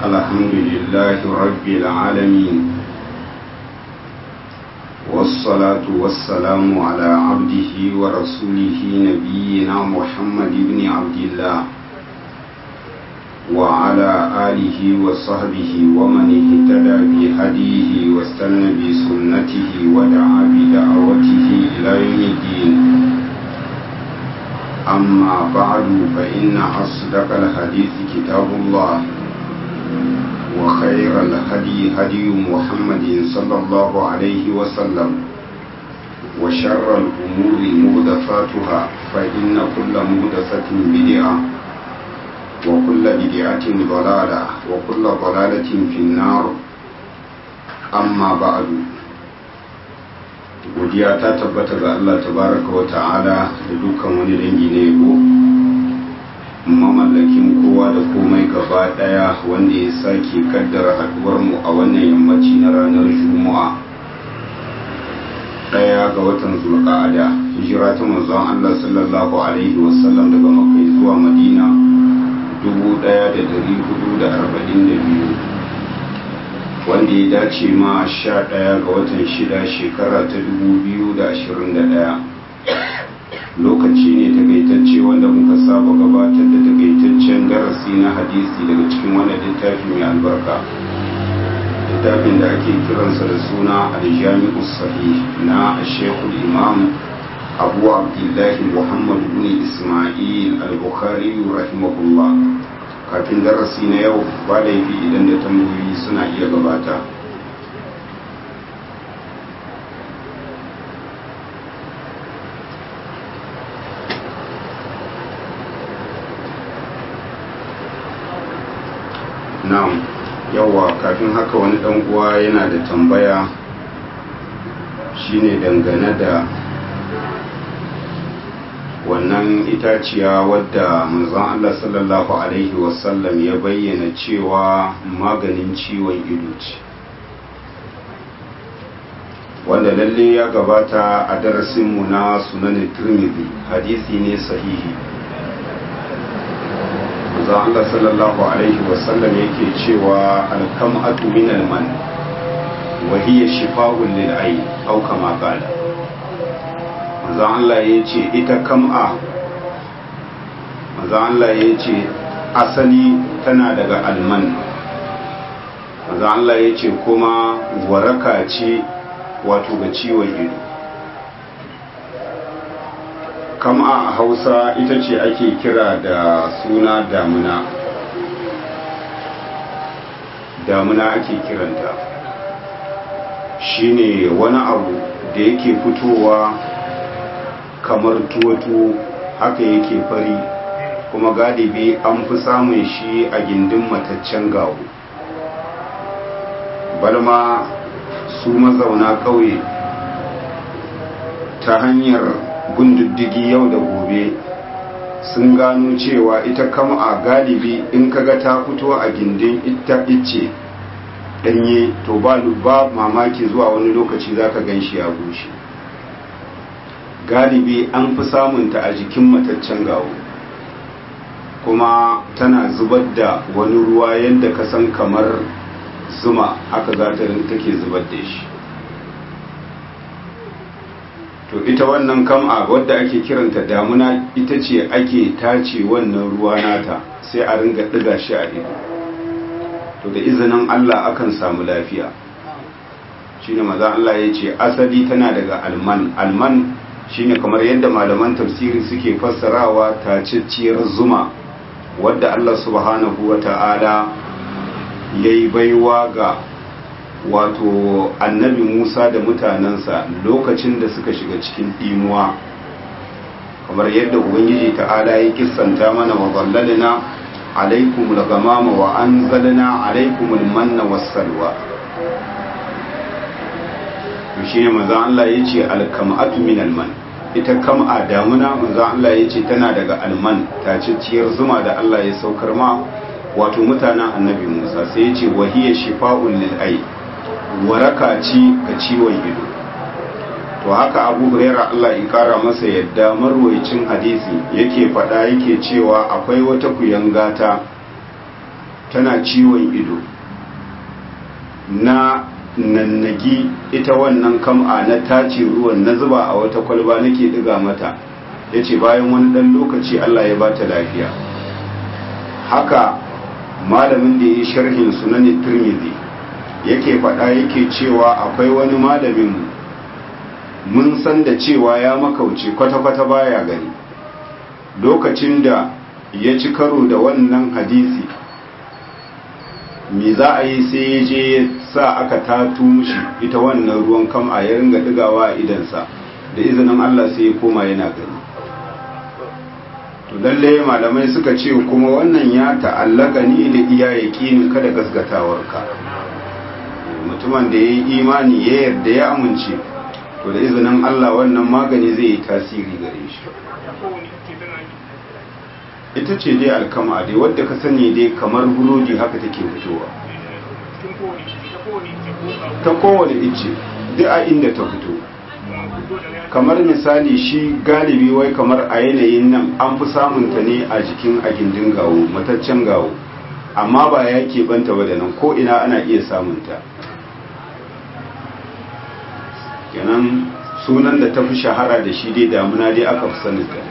الحمد لله رب العالمين والصلاة والسلام على عبده ورسوله نبينا محمد بن عبد الله وعلى آله وصحبه ومن اهتدى بهديه واستنى بسنته ودعا بدعوته إلى يوم الدين أما بعد فإن أصدق الحديث كتاب الله وخير الهدي هدي محمد صلى الله عليه وسلم وشر الأمور مهدفاتها فإن كل مهدفة بدعة وكل بدعة ضلالة وكل ضلالة في النار أما بعد godiya ta tabbata ga Allah tabaraka wa ta'ala da dukkan wani dangi na yabo mamallakin kowa da komai gaba daya wanda ya sake kaddara haduwar mu a wannan yammaci na ranar juma'a daya ga watan zulqa'ada hijira ta manzon Allah sallallahu alaihi wasallam daga makka zuwa madina 1442 wanda ya dace ma sha ɗaya ga watan shida shekara ta dubu biyu da ashirin da ɗaya lokaci ne takaitacce wanda muka saba gabatar da takaitaccen darasi na hadisi daga cikin wannan littafi mai albarka littafin da ake kiransa da suna aljami'u sahih na shekul imam abu abdullahi muhammad bin ismail al-bukhari rahimahullah kafin darasi na yau ba laifi idan da tambayoyi suna iya gabata na'am yawa kafin haka wani dan uwa yana da tambaya shine dangane da wannan itaciya wadda manzon Allah sallallahu Alaihi wasallam ya bayyana cewa maganin ciwon ido ce wanda lalle ya gabata a darasinmu na sunanin turmizi hadisi ne sahihi manzon Allah sallallahu Alaihi wasallam yake cewa alkam'atu min alman wa hiya shifa'un lil ayn aw kama qala manzo Allah ya ce ita kam'a manzo Allah ya ce asali tana daga alman manzo Allah ya ce kuma waraka ce wato ga ciwon ido kam'a a hausa ita ce ake kira da suna damuna damuna ake kiranta shine wani abu da yake fitowa kamar tuwo haka yake fari kuma galibi an fi samun shi a gindin mataccen gawo balma su mazauna ƙauye ta hanyar gunduddigi yau da gobe sun gano cewa ita kama a galibi in kaga ta fito a gindin ita ice danye to ba mamaki zuwa wani lokaci zaka gan shi ya bushe galibi an fi samunta a jikin mataccen gawo kuma tana zubar da wani ruwa yadda ka san kamar zuma haka za ta take zubar da shi to ita wannan kam'a wadda ake kiranta damuna ita ce ake tace wannan ruwa nata sai a ringa ɗiga shi a ido to da izinin allah akan samu lafiya shine maza allah ya ce asali tana daga alman alman shine kamar yadda malaman tafsiri suke fassarawa tacicciyar zuma wadda Allah subhanahu wa ta'ala ya yi baiwa ga wato annabi Musa da mutanensa lokacin da suka shiga cikin ɗimuwa kamar yadda Ubangiji ta'ala ya kissanta mana wa zallalina alaikum lagamama wa an zalina alaikum manna wassalwa shi ne maza Allah ya ce alkam'atu min alman ita kam'a damuna manzo Allah ya ce tana daga alman tacicciyar zuma da Allah ya saukar ma wato mutanen annabi Musa sai ya ce wahiya shifa'un lil ay waraka ce ga ciwon ido to haka Abu Hurairah Allah ya kara masa yadda marwayicin hadisi yake faɗa yake cewa akwai wata kuyangata tana ciwon ido na nannagi ita wannan kam'a na tace ruwan na zuba a wata kwalba nake diga mata ya ce bayan wani ɗan lokaci Allah ya bata lafiya haka malamin da ya yi sharhin sunan turmizi yake faɗa yake cewa akwai wani malamin mun san da cewa ya makauce kwata-kwata baya gani lokacin da ya ci karo da wannan hadisi me za a yi sai ya je ya sa aka tatu mushi ita wannan ruwan kam a ya ringa digawa a idansa da izinin Allah sai ya koma yana gani to lalle malamai suka ce kuma wannan ya ta'allaka ni da iya yaƙinin kada gasgatawarka mutumin da ya yi imani ya yarda ya amince to da izinin Allah wannan magani zai yi tasiri gare shi ita ce dai alkama dai wadda ka sani dai kamar burodi haka take fitowa ta kowane ice duk a inda ta fito kamar misali shi galibi wai kamar a yanayin nan an fi samunta ne a jikin a gindin gawo mataccen gawo amma ba ya keɓanta ba da nan ko ina ana iya samunta kenan sunan da ta fi shahara da shi dai damuna dai aka fi sanin ta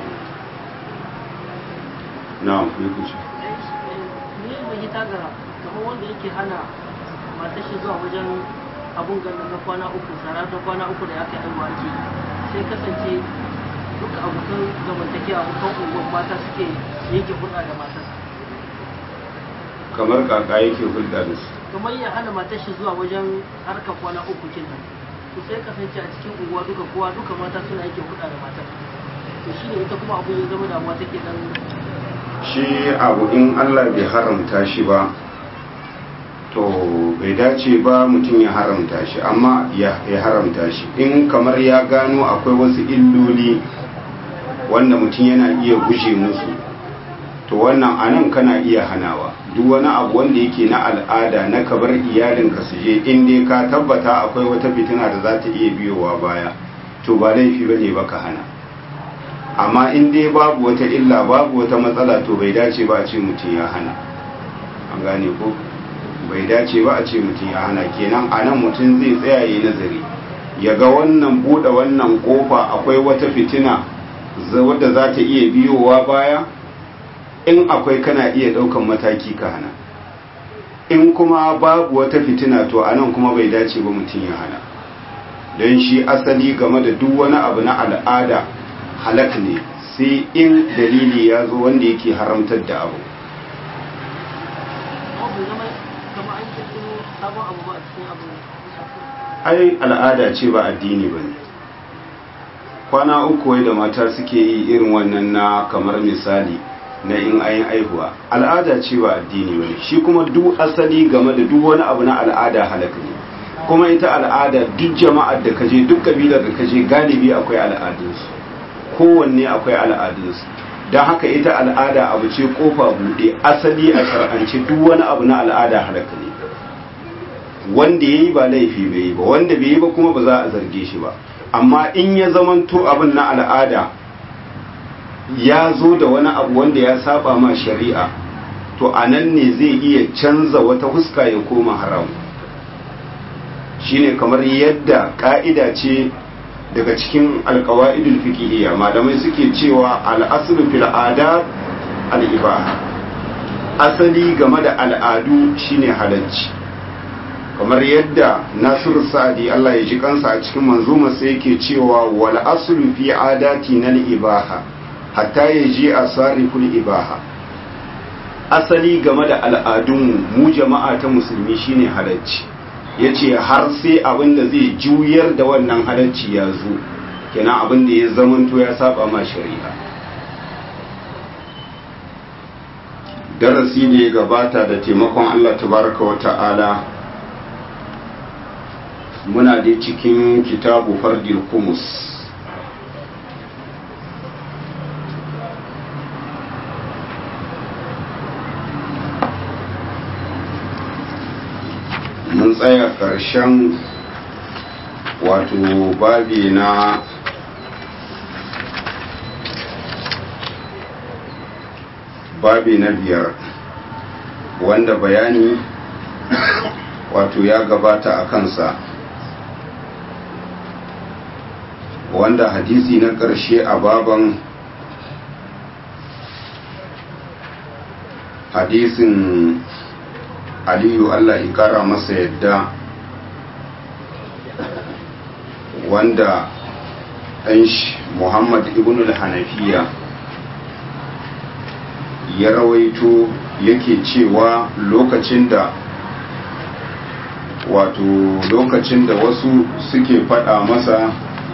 na ya kuce ni bai yi tagara kamar wanda yake hana matar shi zuwa wajen abun ganda na kwana uku sara ta kwana uku da ya kai aiwa ake sai kasance duka abokan zamantakewa abokan unguwan mata suke yanke hulɗa da matar kamar kaka yake hulɗa da su kamar ya hana matar shi zuwa wajen harkar kwana uku kin nan to sai kasance a cikin unguwa duka kowa duka mata suna yake hulɗa da matar to shine ita kuma abu ya zama damuwa take dan shi abu in Allah bai haramta shi ba to bai dace ba mutum ya haramta shi amma ya haramta shi in kamar ya gano akwai wasu illoli wanda mutum yana iya guje musu to wannan anan kana iya hanawa duk wani abu wanda yake na al'ada na kabar iyalinka su je in dai ka tabbata akwai wata fitina da za ta iya biyowa baya to ba laifi bane ba ka hana amma in dai babu wata illa babu wata matsala to bai dace ba a ce mutum ya hana an gane ko bai dace ba a ce mutum ya hana kenan a nan mutum zai tsaya yi nazari ya ga wannan buɗe wannan ƙofa akwai wata fitina wadda za ta iya biyowa baya in akwai kana iya ɗaukan mataki ka hana in kuma babu wata fitina to a nan kuma bai dace ba mutum ya hana don shi asali game da duk wani abu na al'ada halak ne sai in dalili ya zo wanda yake haramtar da abu ai al'ada ce ba addini ba ne kwana uku wai da mata suke yi irin wannan na kamar misali na in ayin aihuwa al'ada ce ba addini ba ne shi kuma duk asali game da duk wani abu na al'ada halak ne kuma ita al'ada duk jama'ar da kaje duk kabilar da kaje galibi akwai al'adunsu kowanne akwai al'adunsu don haka ita al'ada abu ce kofa buɗe asali a shar'ance duk wani abu na al'ada halaka ne wanda ya yi ba laifi bai yi ba wanda bai yi ba kuma ba za a zarge shi ba amma in ya zamanto abin na al'ada ya zo da wani abu wanda ya saba ma shari'a to a nan ne zai iya canza wata huska ya koma haram shine kamar yadda ka'ida ce daga cikin alkawa'idul fiqhiyya malamai suke cewa al'aslu fil adat al-ibaha asali game da al'adu shine halacci kamar yadda nasiru sa'adi Allah ya ji kansa a cikin manzuma sai yake cewa wal aslu fi adati nal ibaha hatta yaji asariful ibaha asali game da al'adun mu jama'a ta musulmi shine halacci ya ce har sai abin da zai juyar da wannan halarci ya zo kenan abin da ya zamanto ya saba ma shari'a darasi da ya gabata da taimakon Allah tabaraka wa ta'ala muna da cikin kitabu fardil kumus mun tsaya ƙarshen wato babi na babi na biyar wanda bayani wato ya gabata a kansa wanda hadisi na ƙarshe a baban hadisin aliyu allah ikara masa yadda wanda ɗan shi muhammad ibn al-hanafiya ya rawaito yake cewa lokacin da wato lokacin da wasu suke faɗa masa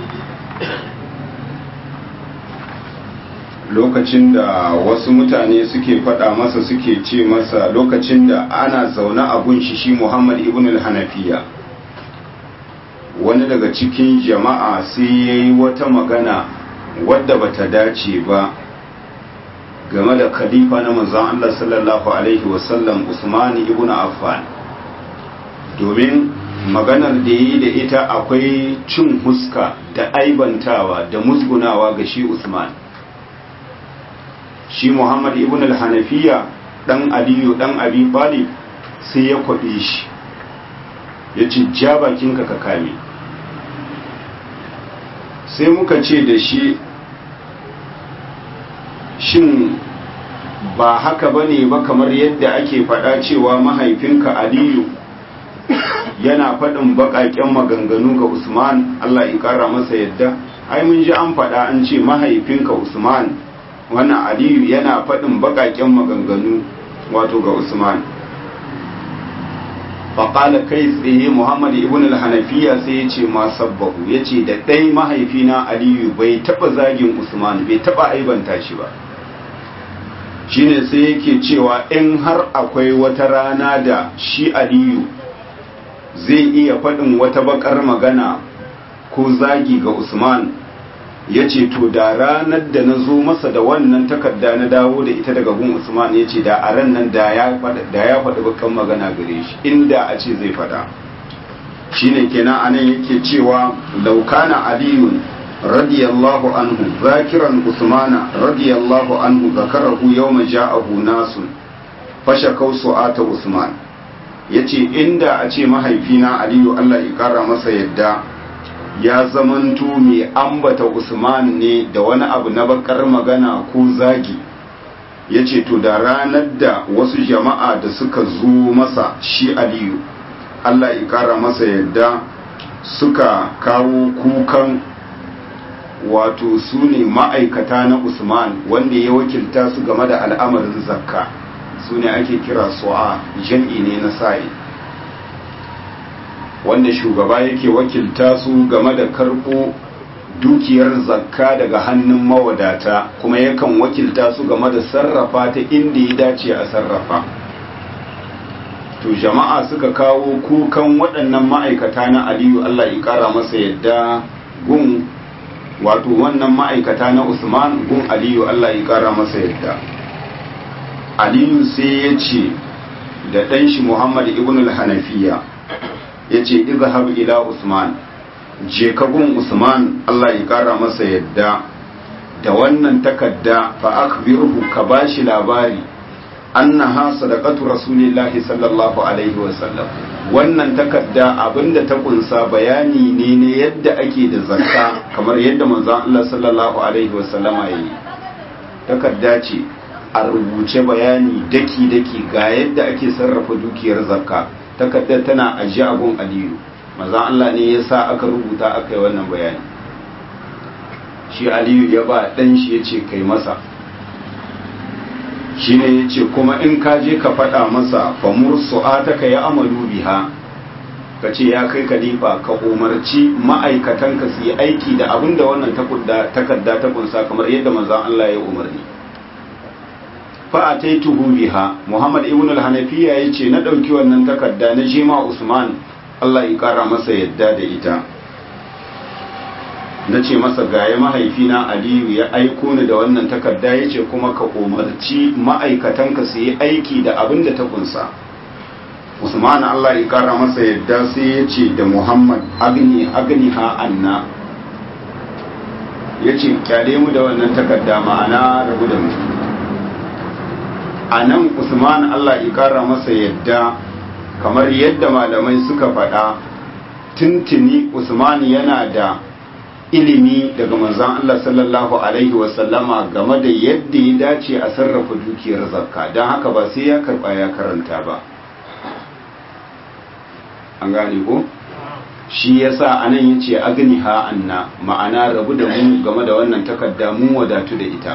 lokacin da wasu mutane suke faɗa masa suke ce masa lokacin da ana zaune a gunshi shi muhammad ibn al-hanafiya wani daga cikin jama'a sai ya yi wata magana wadda bata dace ba game da khalifa na manzon Allah sallallahu alaihi wasallam Usman ibn Affan domin maganar da yi da ita akwai cin huska da aibantawa da musgunawa ga shi Usman shi Muhammad ibn al-Hanafiya dan Aliyu dan Abi Talib sai ya kwabe shi ya ci ja bakinka ka kame sai muka ce da shi shin ba haka ba ne ba kamar yadda ake faɗa cewa mahaifinka aliyu yana faɗin baƙaƙen maganganu ga usman allah ya ƙara masa yadda ai mun ji an faɗa an ce mahaifinka usman wannan aliyu yana faɗin baƙaƙen maganganu wato ga usman faƙala kai tsaye muhammad ibn al-hanafiya sai ya ce ma sabbahu ya ce da ɗai mahaifina aliyu bai taɓa zagin usman bai taɓa aibanta shi ba shine sai yake cewa in har akwai wata rana da shi aliyu zai iya faɗin wata bakar magana ko zagi ga usman ya ce to da ranar da na zo masa da wannan takarda na dawo da ita daga gun usman ya ce da a ran nan da ya faɗi bakan magana gare shi inda a ce zai faɗa shine kenan anan yake cewa laukana aliyun radiyallahu anhu zakiran usmana radiyallahu anhu zakarahu yawma ja'ahu nasun fashakau su'ata usman yace inda a ce mahaifina aliyu Allah ya kara masa yadda ya zamanto mai ambata usman ne da wani abu na bakar magana ko zagi yace to da ranar da wasu jama'a da suka zo masa shi aliyu Allah ya kara masa yadda suka kawo kukan wato su ne ma'aikata na usman wanda ya wakilta su game da al'amarin zakka su ne ake kira su'a jam'i ne na sa'i wanda shugaba yake wakilta su game da karɓo dukiyar zakka daga hannun mawadata kuma yakan wakilta su game da sarrafa ta inda ya dace a sarrafa to jama'a suka kawo kukan waɗannan ma'aikata na aliyu allah ya ƙara masa yadda gun wato wannan ma'aikata na usman gun aliyu allah ya kara masa yadda aliyu sai ya ce da ɗanshi muhammad ibn al-hanafiya ya ce izhab ila usman je ka gun usman allah ya kara masa yadda da wannan takadda fa akhbirhu ka bashi labari annaha sadaqatu rasulillahi sallallahu alaihi wasallam wannan takarda abinda ta kunsa bayani ne ne yadda ake da zakka kamar yadda manzon Allah sallallahu alaihi wasallama yayi takarda ce a rubuce bayani daki daki ga yadda ake sarrafa dukiyar zakka takarda tana ajiye a gun Aliyu manzon Allah ne ya sa aka rubuta aka yi wannan bayani shi Aliyu ya ba dan shi yace kai masa shine ya ce kuma in ka je ka faɗa masa famur su'ataka ya amalu biha ka ce ya kai kalifa ka umarci ma'aikatanka su yi aiki da abin da wannan takarda ta kunsa kamar yadda manzon Allah ya umarni fa ataituhu biha Muhammad ibn al-Hanafiya yace na dauki wannan takarda na jima Usman Allah ya kara masa yadda da ita na ce masa gaya mahaifina aliyu ya aiko ni da wannan takarda ya ce kuma ka umarci ma'aikatanka su yi aiki da abin da ta kunsa usman allah ya kara masa yadda sai ya ce da muhammad agni agni ha anna ya ce kyale mu da wannan takarda ma'ana rabu da mu a nan usman allah ikara masa yadda kamar yadda malamai suka faɗa tuntuni usman yana da ilimi daga manzan allah sallallahu alaihi wasallama game da yadda ya dace a sarrafa dukiyar zakka don haka ba sai ya karɓa ya karanta ba an gane ko? shi yasa anan yace agni ha anna ma'ana rabu da mu game da wannan takarda mun wadatu da ita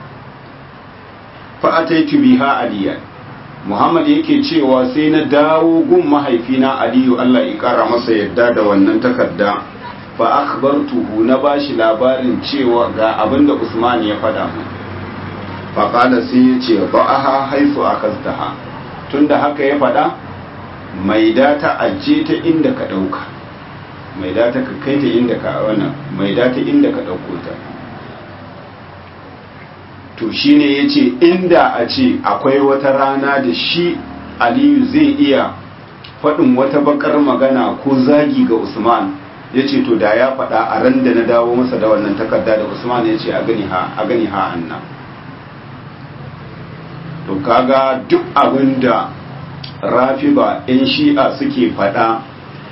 fa ataitu biha aliyan muhammad yake cewa sai na dawo gun mahaifina aliyu Allah ya kara masa yadda da wannan takarda fa akhbartuhu na bashi labarin cewa ga abinda usman ya faɗa mu fa qala sai yace ba'aha haifu akastaha tunda haka ya faɗa mai data aje ta inda ka ɗauka mai data ka kai ta inda ka wannan mai data inda ka ɗauko ta to shine ya ce inda a ce akwai wata rana da shi aliyu zai iya faɗin wata bakar magana ko zagi ga usman ya ce to da ya faɗa a ran da na dawo masa da wannan takarda da usman ya ce a gani ha a gani ha anna to kaga duk abin da rafiba 'yan shi'a suke faɗa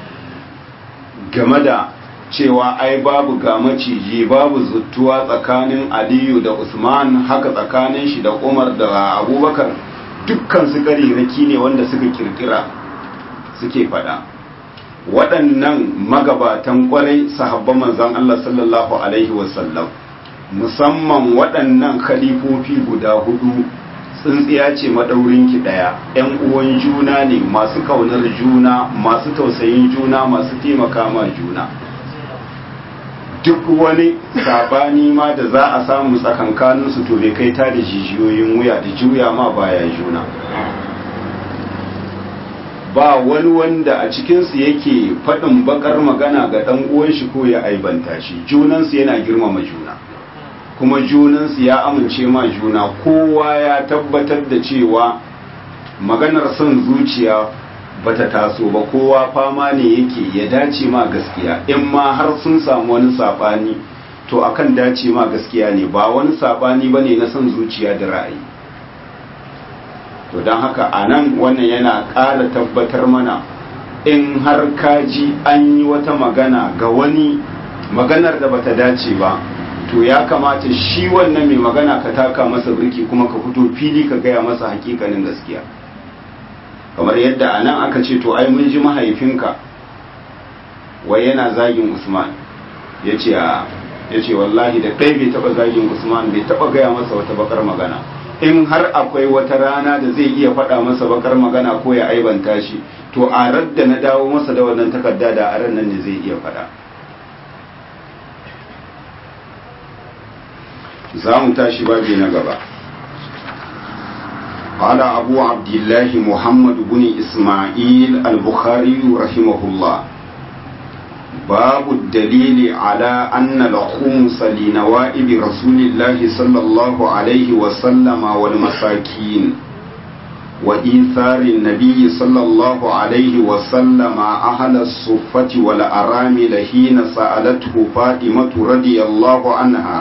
game da cewa ai babu ga maciji babu zuttuwa tsakanin aliyu da usman haka tsakanin shi da umar da abubakar dukkan su raki ne wanda suka kirkira suke fada waɗannan magabatan kwarai sahabban manzan Allah sallallahu alaihi wasallam musamman waɗannan khalifofi guda hudu tsintsiya ce maɗaurinki ɗaya ‘yan uwan juna ne masu ƙaunar juna masu tausayin juna masu taimaka ma juna duk wani sabani ma da za a samu tsakankaninsu to bai kai ta da jijiyoyin wuya da juya ma baya juna ba wani wanda a cikinsu yake faɗin bakar magana ga ɗan uwan shi ko ya aibanta shi junansu yana girmama juna kuma junansu ya amince ma juna kowa ya tabbatar da cewa maganar son zuciya bata taso ba kowa fama ne yake ya dace ma gaskiya in ma har sun samu wani sabani to akan dace ma gaskiya ne ba wani sabani bane na son zuciya da ra'ayi to don haka a nan wannan yana ƙara tabbatar mana in har kaji an yi wata magana ga wani maganar da bata dace ba to ya kamata shi wannan mai magana ka taka masa birki kuma ka fito fili ka gaya masa hakikanin gaskiya kamar yadda a nan aka ce to ai mun ji mahaifinka wai yana zagin usman ya ce ya ce wallahi da ɗaya bai taɓa zagin usman bai taɓa gaya masa wata bakar magana in har akwai wata rana da zai iya faɗa masa bakar magana ko ya aibanta shi to a radda na dawo masa da wannan takarda da a ran nan ne zai iya faɗa za mu tashi babi na gaba قال أبو عبد الله محمد بن إسماعيل البخاري رحمه الله باب الدليل على أن الخمس لنوائب رسول الله صلى الله عليه وسلم والمساكين وإيثار النبي صلى الله عليه وسلم أهل الصفة والأرامل حين سألته فاطمة رضي الله عنها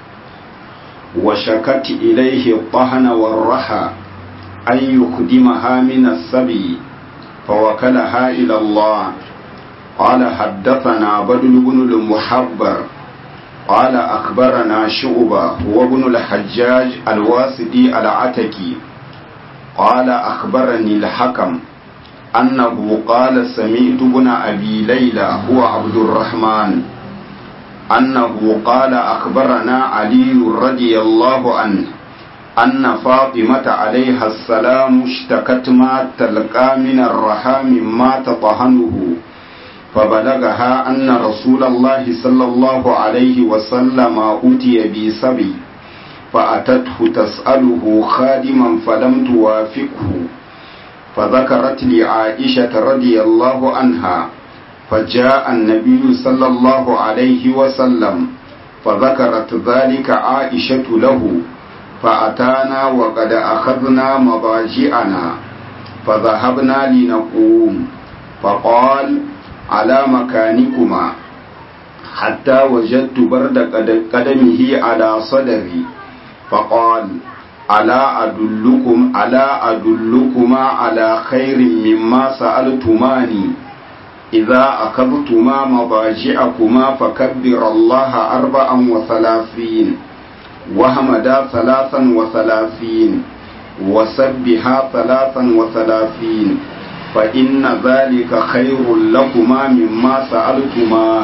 وشكت إليه الطهن والرحى أن يخدمها من السبي فوكلها إلى الله قال حدثنا بدل بن المحبر قال أخبرنا شعبة هو ابن الحجاج الواسدي العتكي قال أخبرني الحكم أنه قال سمعت ابن أبي ليلى هو عبد الرحمن أنه قال أخبرنا علي رضي الله عنه أن فاطمة عليها السلام اشتكت ما تلقى من الرحام ما تطهنه فبلغها أن رسول الله صلى الله عليه وسلم أتي بسبي فأتته تسأله خادما فلم توافقه فذكرت لعائشة رضي الله عنها فجاء النبي صلى الله عليه وسلم فذكرت ذلك عائشة له فأتانا وقد أخذنا مضاجعنا فذهبنا لنقوم فقال على مكانكما حتى وجدت برد قدمه على صدري فقال ala adullukum ala adullukuma ala khairin mimma sa'altumani idza akadtuma mabaji'akuma fakabbir Allah arba'an wa thalathin wa hamada thalathan wa thalathin wa sabbiha thalathan wa thalathin fa inna dhalika khairul lakuma mimma sa'altuma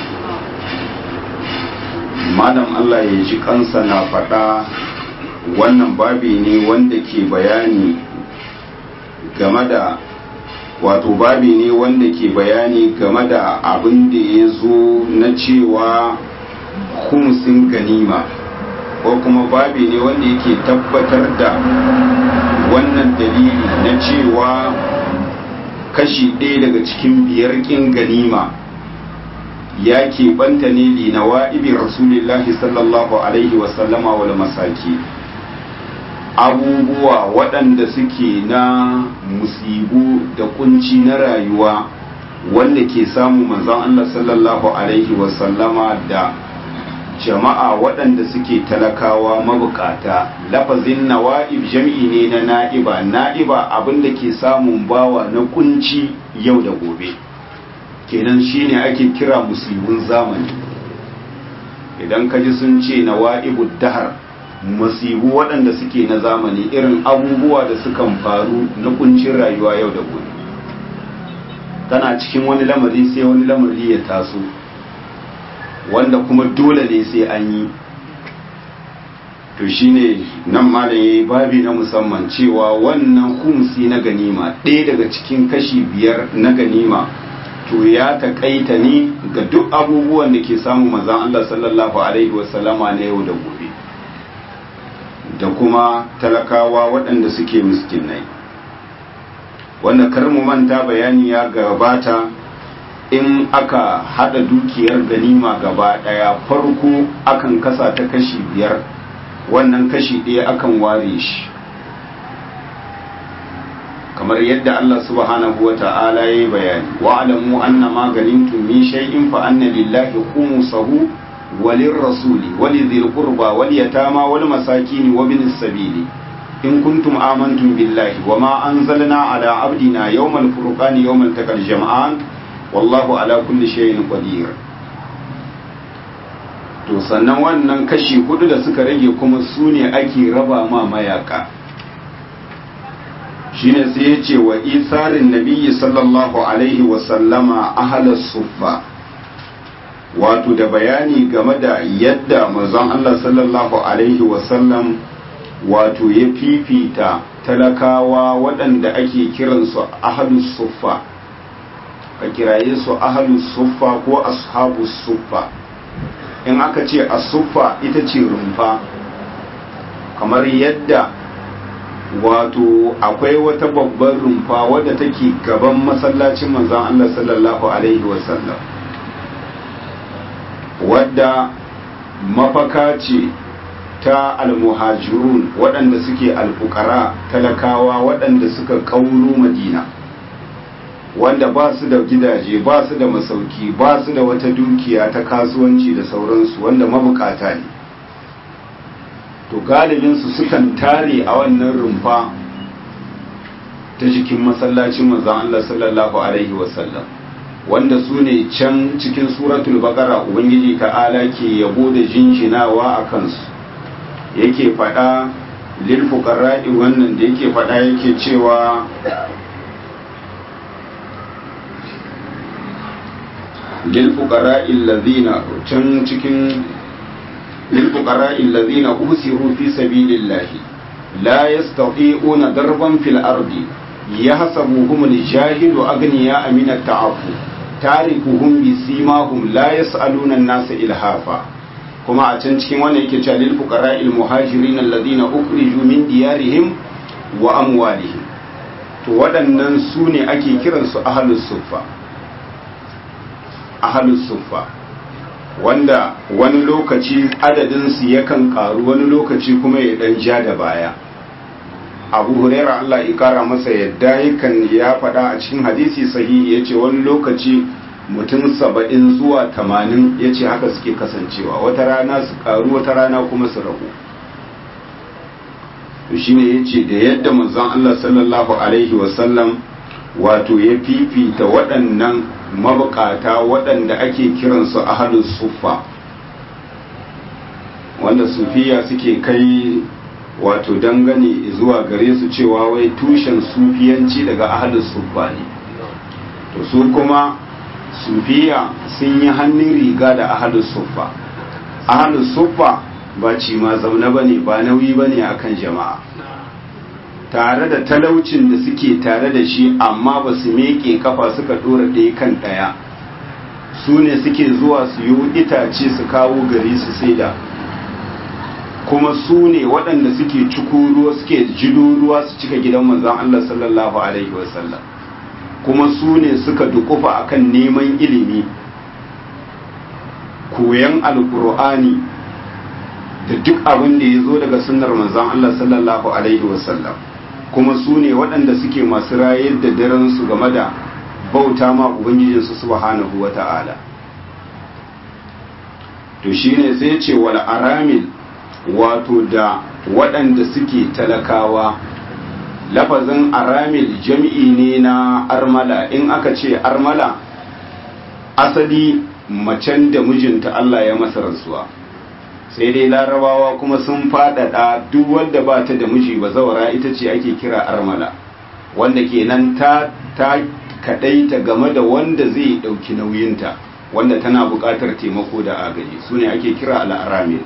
malam Allah ya ji kansa na faɗa wannan babi ne wanda ke bayani game da wato babi ne wanda ke bayani game da abin da ya zo na cewa humsin ganima ko kuma babi ne wanda yake tabbatar da wannan dalili na cewa kashi ɗaya daga cikin biyar ƙin ganima ya keɓanta ne linawa ibi rasulillahi sallallahu alaihi wasallama wal masaki abubuwa waɗanda suke na musibu da kunci na rayuwa wanda ke samu manzon Allah sallallahu alaihi wasallama da jama'a waɗanda suke talakawa mabukata lafazin nawa'ib jam'i ne na na'iba na'iba abinda ke samun bawa na kunci yau da gobe kenan shine ake kira musibin zamani idan ka ji sun ce nawa'ibud dahar masibu waɗanda suke na zamani irin abubuwa da sukan faru na kuncin rayuwa yau da gobe tana cikin wani lamari sai wani lamari ya taso wanda kuma dole ne sai an yi to shine nan malam yayi babi na musamman cewa wannan humsi na ganima ɗaya daga cikin kashi biyar na ganima to ya taƙaita ne ga duk abubuwan da ke samu mazan Allah sallallahu alaihi wasallama na yau da gobe da kuma talakawa waɗanda suke miskinai wanda kar mu manta bayani ya gabata in aka hada dukiyar ganima gaba ɗaya farko akan kasa ta kashi biyar wannan kashi ɗaya akan ware shi kamar yadda Allah subhanahu wa ta'ala ya yi bayani wa alamu anna ma ganimtum min shay'in fa anna lillahi khumsahu وللرسول ولذي القربى واليتامى والمساكين وابن السبيل إن كنتم آمنتم بالله وما أنزلنا على عبدنا يوم الفرقان يوم التقى الجمعان والله على كل شيء قدير to sannan wannan kashi hudu da suka rage kuma su ne ake raba ma mayaka shine sai ya ce wa isarin nabiyyi sallallahu alaihi wasallama ahalar suffa wato da bayani game da yadda manzon Allah sallallahu alaihi wasallam wato ya fifita talakawa waɗanda ake kiransu ahalus suffa ka kiraye su ahalus suffa ko ashabus suffa in aka ce asuffa ita ce rumfa kamar yadda wato akwai wata babbar rumfa wadda take gaban masallacin manzon Allah sallallahu alaihi wasallam wadda mafaka ce ta almuhajirun waɗanda suke alfukara talakawa waɗanda suka kauro madina wanda ba su da gidaje ba su da masauki ba su da wata dukiya ta kasuwanci da sauransu wanda mabukata ne to galibinsu sukan tare a wannan rumfa ta jikin masallacin manzon Allah sallallahu alaihi wasallam wanda su ne can cikin suratul baqara ubangiji ta'ala ke yabo da jinjinawa a kansu yake faɗa lil fuqara'i wannan da yake faɗa yake cewa lil fuqara'i allazina can cikin lil fuqara'i allazina usiru fi sabilillahi la yastati'una darban fil ardi yahsabuhum al-jahilu aghniya min at-ta'affuf tarikuhum bi simahum la yas'aluna an-nasa ilhafa kuma a can cikin wannan yake cewa lil fuqara'il muhajirin alladhina ukhriju min diyarihim wa amwalihim to waɗannan su ne ake kiransu ahlus suffa ahlus suffa wanda wani lokaci adadin su yakan karu wani lokaci kuma ya dan ja da baya abu huraira Allah ya kara masa yadda yakan ya faɗa a cikin hadisi sahihi yace wani lokaci mutum saba'in zuwa tamanin ya ce haka suke kasancewa wata rana su karu wata rana kuma su ragu shine yace da yadda manzon Allah sallallahu alaihi wasallam wato ya fifita waɗannan mabukata waɗanda ake kiransu ahalus suffa wanda sufiya suke kai wato dangane zuwa gare su cewa wai tushen sufiyanci daga ahalus suffa ne to su kuma sufiya sun yi hannun riga da ahalus suffa ahalus suffa ba ci ma zaune bane ba nauyi bane akan jama'a tare da talaucin da suke tare da shi amma ba su meke kafa suka dora ɗaya kan ɗaya su ne suke zuwa su yi itace su kawo gari su saida kuma su ne waɗanda suke ciku ruwa suke jido ruwa su cika gidan manzon Allah sallallahu alaihi wasallam kuma su ne suka dukufa akan neman ilimi koyan alkur'ani da duk abin da ya zo daga sunnar manzon Allah sallallahu alaihi wasallam kuma su ne waɗanda suke masu rayar da daren su game da bauta ma ubangijinsu subhanahu wa ta'ala to shine sai ce wal aramil wato da waɗanda suke talakawa lafazin aramil jam'i ne na armala in aka ce armala asali macen da mijinta Allah ya masa rasuwa sai dai larabawa kuma sun faɗaɗa duk wanda ba ta da miji ba zawara ita ce ake kira armala wanda kenan ta ta kaɗaita game da wanda zai ɗauki nauyinta wanda tana buƙatar taimako da agaji su ne ake kira al'aramil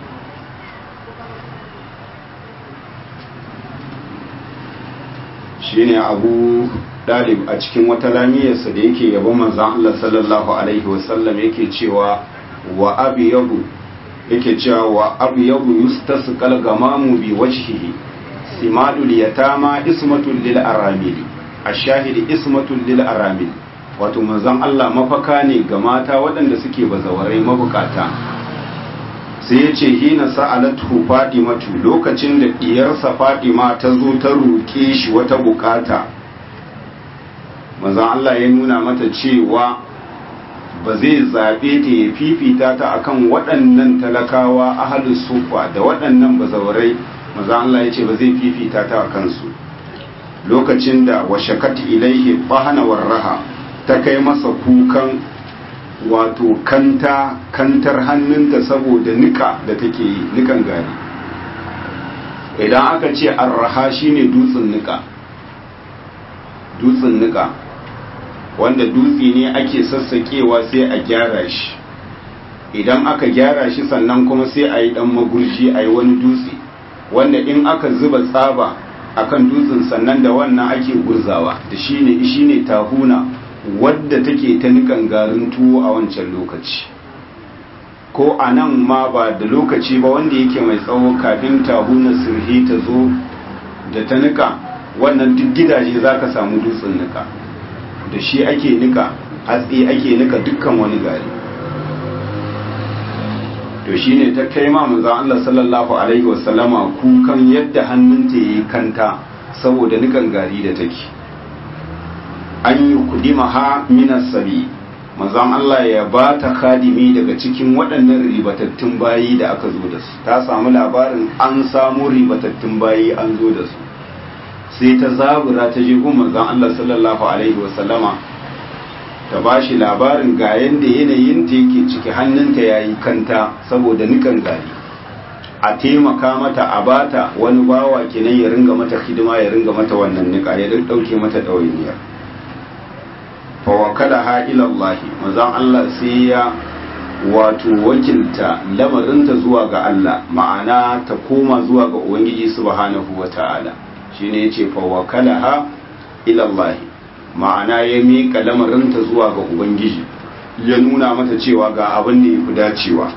shine abu dalib a cikin wata lamiyarsa da yake yabon manzan Allah sallallahu alaihi wasallam yake cewa wa abu yabu yake cewa wa abu yabu yustasqal gamamu bi wajhihi simadul yatama ismatul lil aramili ashahidi ismatul lil aramili wato manzan Allah mafaka ne ga mata waɗanda suke bazawarai mabukata sai ya ce hina sa'alatu fadimatu lokacin da diyarsa fadima ta zo ta roƙe shi wata bukata manzon Allah ya nuna mata cewa ba zai zaɓe ta ya fifita ta akan waɗannan talakawa ahalus sufa da waɗannan bazawarai manzon Allah ya ce ba zai fifita ta a kansu lokacin da washakat ilaihi bahana warraha ta kai masa kukan wato kanta kantar hannunta saboda nika da take yi nikan gari idan aka ce arraha shine dutsen nika dutsen nika wanda dutse ne ake sassakewa sai a gyara shi idan aka gyara shi sannan kuma sai a yi dan magurji a yi wani dutse wanda in aka zuba tsaba akan dutsen sannan da wannan ake gurzawa da shine shine tahuna wadda take ta nikan garin tuwo a wancan lokaci ko a nan ma ba da lokaci ba wanda yake mai tsawo kafin tahuna sirhi ta zo da ta nika wannan duk gidaje za ka samu dutsen nika da shi ake nika hatsi ake nika dukkan wani gari to shine ta kai ma manzon Allah sallallahu alaihi wasallama kukan yadda hannunta yayi kanta saboda nikan gari da take an yi kudima ha minas sabi manzon Allah ya ba ta khadimi daga cikin waɗannan ribatattun bayi da aka zo da su ta samu labarin an samu ribatattun bayi an zo da su sai ta zabura ta je gun manzon Allah sallallahu alaihi wasallama ta ba shi labarin ga yanda yanayin ta yake ciki hannunta yayi kanta saboda nikan gari a taimaka mata a bata wani bawa kenan ya ringa mata hidima ya ringa mata wannan nika ya dauke mata ɗawainiyar fawakala ha ilallahi mazan Allah sai ya wato wakilta lamarinta zuwa ga Allah ma'ana ta koma zuwa ga Ubangiji subhanahu wa ta'ala shi ne ya ce fawakala ha ilallahi ma'ana ya miƙa lamarinta zuwa ga Ubangiji ya nuna mata cewa ga abin da ya fi dacewa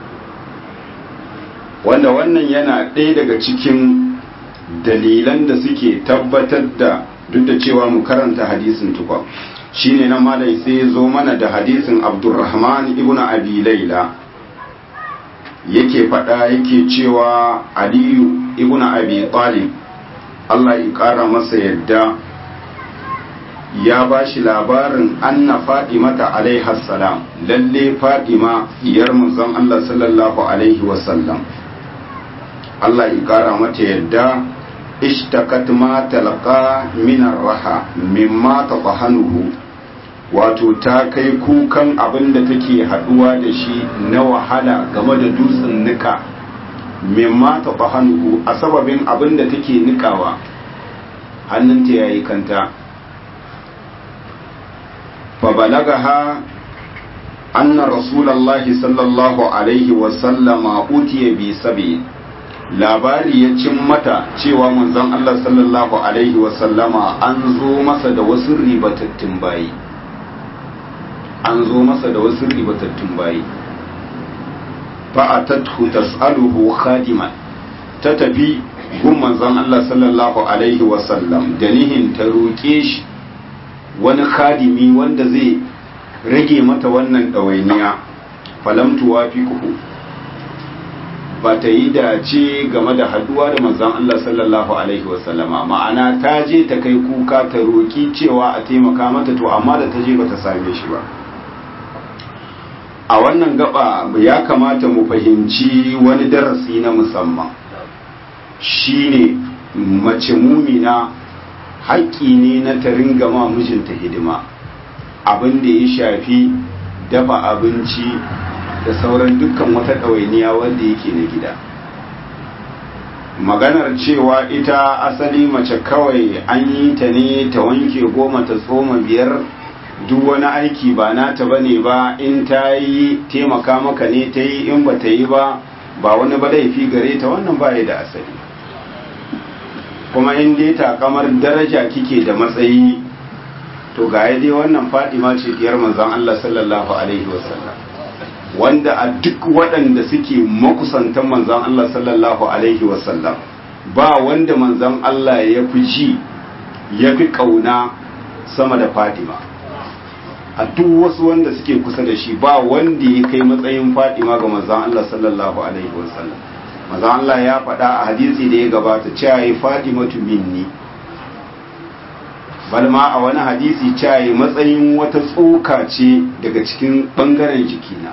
wanda wannan yana ɗaya daga cikin dalilan da suke tabbatar da duk da cewa mu karanta hadisin tukwa shine nan malai sai ya zo mana da hadisin abdurrahman ibn abi laila yake faɗa yake cewa aliyu ibn abi talib Allah ya ƙara masa yadda ya ba shi labarin anna fadimata alaiha salam lalle fadima diyar manzon Allah sallallahu alaihi wasallam Allah ya kara mata yadda ishtakat ma talqa min raha mimma tafahanuhu wato ta kai kukan abin da take haduwa da shi na wahala game da dutsen nika mimma tafahanuhu a sababin abin da take nikawa hannunta yayi kanta fa balagaha anna rasulullahi sallallahu alaihi wa sallama utiya bi sabi labari ya cin mata cewa manzon Allah sallallahu alaihi wasallama an zo masa da wasu ribatattun bayi an zo masa da wasu ribatattun bayi fa'atathu tas'aluhu khadiman ta tafi gun manzon Allah sallallahu alaihi wasallam da nihin ta roƙe shi wani khadimi wanda zai rage mata wannan ɗawainiya falamtuwa fi kuhu ba ta yi dace game da haduwa da manzon Allah sallallahu alaihi wasallama ma'ana ta je ta kai kuka ta roki cewa a taimaka mata to amma da ta je ba ta same shi ba a wannan gaba ya kamata mu fahimci wani darasi na musamman shine mace mumina haƙƙi ne na ta ringa ma mijinta hidima abin da ya shafi dafa abinci da sauran dukkan wata ɗawainiya wanda yake na gida maganar cewa ita asali mace kawai an yi ta ne ta wanke goma ta tsoma biyar duk wani aiki ba nata ba ne ba in ta yi taimaka maka ne ta yi in ba ta yi ba ba wani ba laifi gare ta wannan ba da asali kuma in dai takamar daraja kike da matsayi to ga dai wannan fadima ce diyar manzon Allah sallallahu alaihi wasallam wanda a duk waɗanda suke makusantan manzan Allah sallallahu Alaihi wasallam ba wanda manzan Allah ya fi ji ya fi ƙauna sama da Fatima a duk wasu wanda suke kusa da shi ba wanda ya kai matsayin Fatima ga manzan Allah sallallahu Alaihi wasallam manzan Allah ya faɗa a hadisi da ya gabata cewa ya Fatima minni balma a wani hadisi cewa matsayin wata tsoka ce daga cikin ɓangaren jikina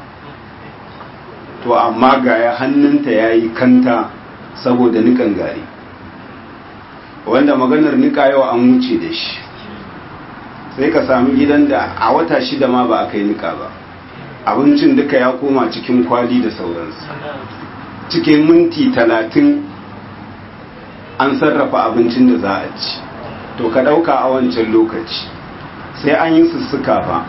to amma ga ya hannunta ya yi kanta saboda nikan gari wanda maganar nika yau an wuce da shi sai ka sami gidan da a wata shida ma ba a kai nika ba abincin duka ya koma cikin kwali da sauransu cikin minti talatin an sarrafa abincin da za a ci to ka ɗauka a wancan lokaci sai an yi sussuka fa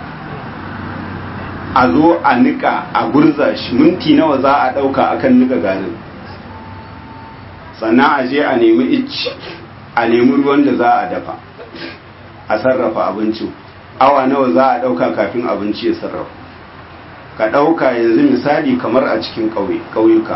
a zo a nika a gurza shi minti nawa za a ɗauka akan nika garin sannan a je a nemi icci a nemi ruwan da za a dafa a sarrafa abincin awa nawa za a ɗauka kafin abinci ya sarrafa ka ɗauka yanzu misali kamar a cikin ƙauyuka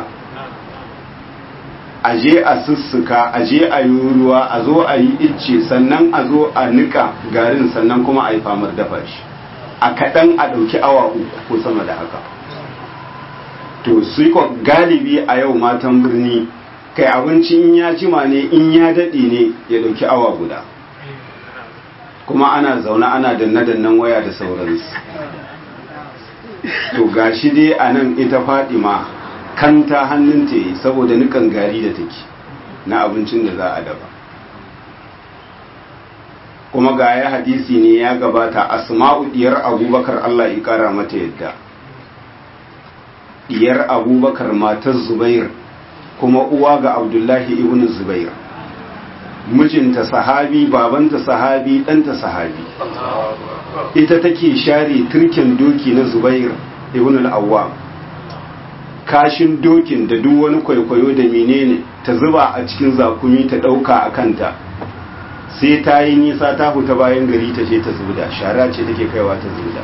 a je a sussuka a je a yi ruwa a zo a yi icce sannan a zo a nika garin sannan kuma a yi famar dafa shi a kaɗan a ɗauki awa uku ko sama da haka to su galibi a yau matan birni kai abinci in ya jima ne in ya daɗe ne ya ɗauki awa guda kuma ana zaune ana danne-dannen waya da sauransu to gashi dai a nan ita fadima kanta hannunta yi saboda nukan gari da take na abincin da za a dafa kuma ga ya hadisi ne ya gabata asma'u diyar abubakar Allah ya kara mata yadda diyar abubakar matar zubair kuma uwa ga abdullahi ibn zubair mijinta sahabi babanta sahabi ɗanta sahabi ita take share turken doki na zubair ibn al-awwam kashin dokin da duk wani kwaikwayo da menene ta zuba a cikin zakumi ta ɗauka a kanta sai ta yi nisa ta huta bayan gari ta je ta zuda shara ce take kaiwa ta zuda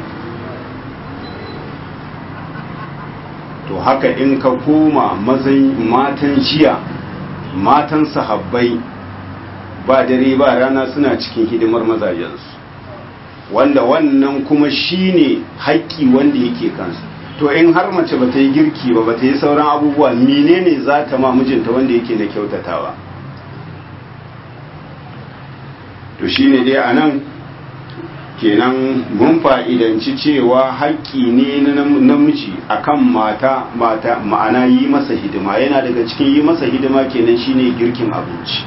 to haka in ka koma mazan matan jiya matan sahabbai ba dare ba rana suna cikin hidimar mazajensu wanda wannan kuma shine haƙƙi wanda yake kansu to in har mace bata yi girki ba bata yi sauran abubuwa menene za ta ma mijinta wanda yake na kyautatawa to shine dai anan kenan mun fa'idanci cewa haƙƙi ne na namiji akan mata mata ma'ana yi masa hidima yana daga cikin yi masa hidima kenan shine girkin abinci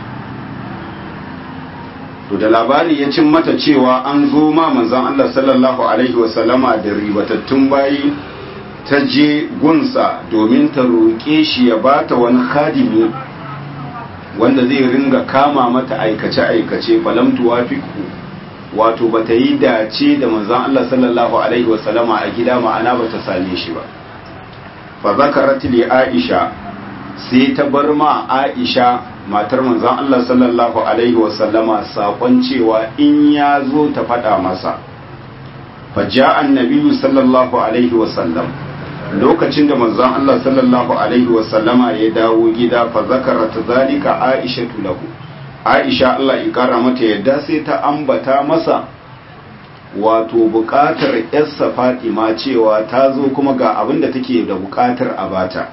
to da labari ya cin mata cewa an zo ma manzon Allah sallallahu alaihi wasallama da ribatattun bayi ta je gunsa domin ta roƙe shi ya bata wani khadimi wanda zai ringa kama mata aikace-aikace falam tuwafiqu wato bata yi dace da manzon Allah sallallahu alaihi wasallama a gida ma'ana bata same shi ba fa zakarat li Aisha sai ta bar ma Aisha matar manzon Allah sallallahu alaihi wasallama sakon cewa in ya zo ta faɗa masa fa ja'a annabi sallallahu alaihi wasallam lokacin da manzon Allah sallallahu alaihi wasallama ya dawo gida fa zakarat zalika Aisha lahu Aisha Allah ya kara mata yadda sai ta ambata masa wato bukatar yarsa Fatima cewa ta zo kuma ga abin da take da bukatar a bata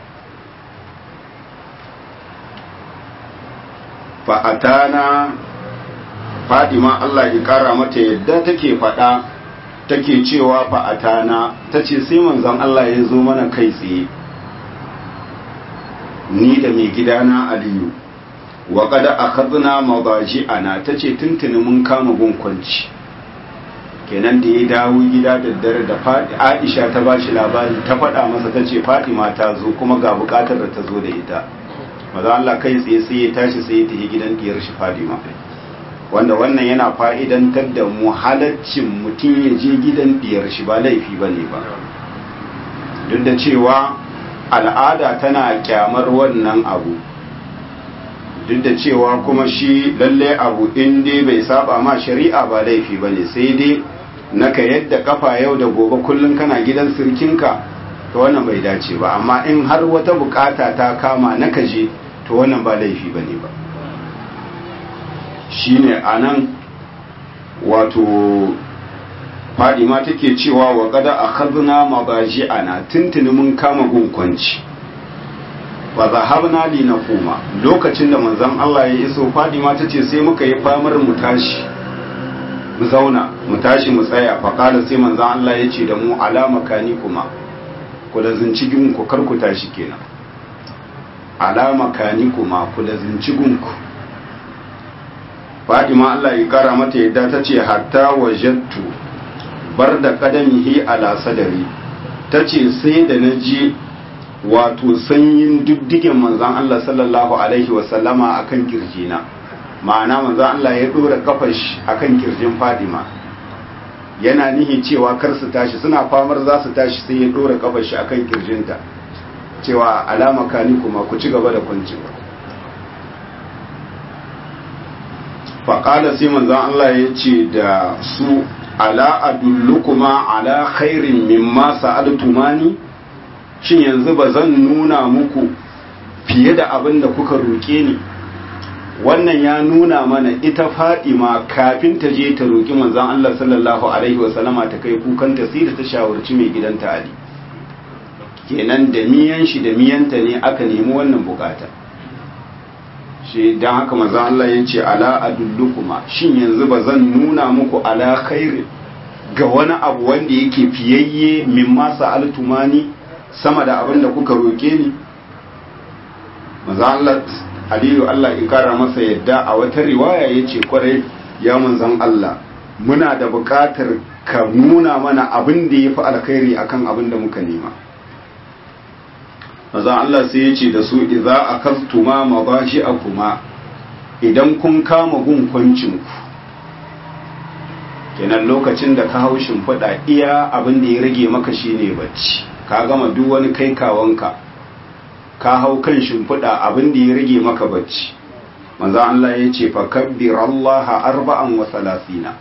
fa'atana Fatima Allah ya kara mata yadda take fada take cewa fa'atana tace sai manzon Allah ya zo mana kai tsaye ni da mai gidana Aliyu wa kada akhadna madaji'ana tace tuntuni mun kama gunkwanci kenan da ya dawo gida da dare da Aisha ta bashi labari ta faɗa masa tace Fatima ta zo kuma ga bukatar da ta zo da ita maza Allah kai tsaye sai ya tashi sai ya tafi gidan diyar shi Fatima wanda wannan yana fa'idantar da mu halaccin mutum ya je gidan diyar shi ba laifi bane ba duk da cewa al'ada tana kyamar wannan abu duk da cewa kuma shi lalle abu in dai bai saba ma shari'a ba laifi ba ne sai dai naka yadda kafa yau da gobe kullum kana gidan sirkinka to wannan bai dace ba amma in har wata bukata ta kama naka je to wannan ba laifi ba ne ba shi ne a nan wato fadima take cewa wa kada a kazuna magaji ana tuntuni mun kama gunkwanci fa zahabna li naquma lokacin da manzon Allah ya iso Fadima tace sai muka yi famar mu tashi mu zauna mu tashi mu tsaya fa kala sai manzon Allah ya ce da mu alama kani kuma ku da zinci gun ku kar ku tashi kenan alama kani kuma ku da zinci gun ku Fadima Allah ya kara mata yadda tace hatta wajattu bar da kadamihi ala sadari tace sai da naji wato sanyin diddigen manzan Allah sallallahu Alaihi wasallama a kan kirjina ma'ana manzan Allah ya ɗora kafash a kan kirjin fadima yana nihi cewa kar su tashi suna famar za su tashi sai ya ɗora kafash a kan kirjinta cewa alama kani kuma ku ci gaba da kwancin faƙala sai manzan Allah ya ce da su ala adullukuma ala khairin mimma sa'altumani shin yanzu ba zan nuna muku fiye da abin da kuka roƙe ni wannan ya nuna mana ita fadima kafin ta je ta roƙi manzon Allah sallallahu alaihi wasallama ta kai kukanta sai da ta shawarci mai gidanta Ali kenan da miyan shi da miyanta ne aka nemi wannan bukata shi dan haka manzon Allah ya ce ala adullukuma shin yanzu ba zan nuna muku ala khairi ga wani abu wanda yake fiyayye mimma sa'altumani sama da abin da kuka roke ni manzon Allah Aliyu Allah ya kara masa yadda a wata riwaya yace kwarai ya manzon Allah muna da buƙatar ka nuna mana abin da yafi alkhairi akan abin da muka nema manzon Allah sai yace da su idza akastuma mabashi'akuma idan kun kama gun kwancin ku kenan lokacin da ka hau shimfiɗa iya abin da ya rage maka shine bacci ka gama duk wani kai kawanka ka hau kan shimfiɗa abin da ya rage maka bacci manzo Allah ya ce fakabbir Allah arba'an wa salasina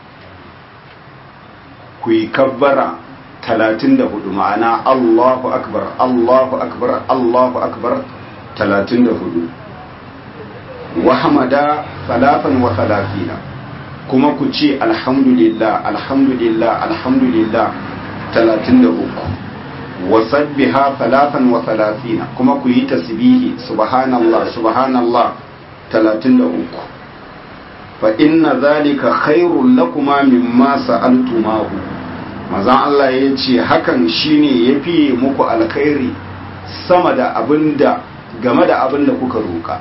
ku yi kabbara talatin da hudu ma'ana Allahu akbar Allahu akbar Allahu akbar talatin da hudu wa hamada salatan wa salasina kuma ku ce alhamdulillah alhamdulillah alhamdulillah talatin da uku wasabbiha salatan wa salatina kuma ku yi tasbihi subhanallah subhanallah talatin da uku fa inna zalika khairul lakuma mimma sa'altumahu mazan Allah ya ce hakan shine yafi muku alkhairi sama da abinda game da abinda kuka roka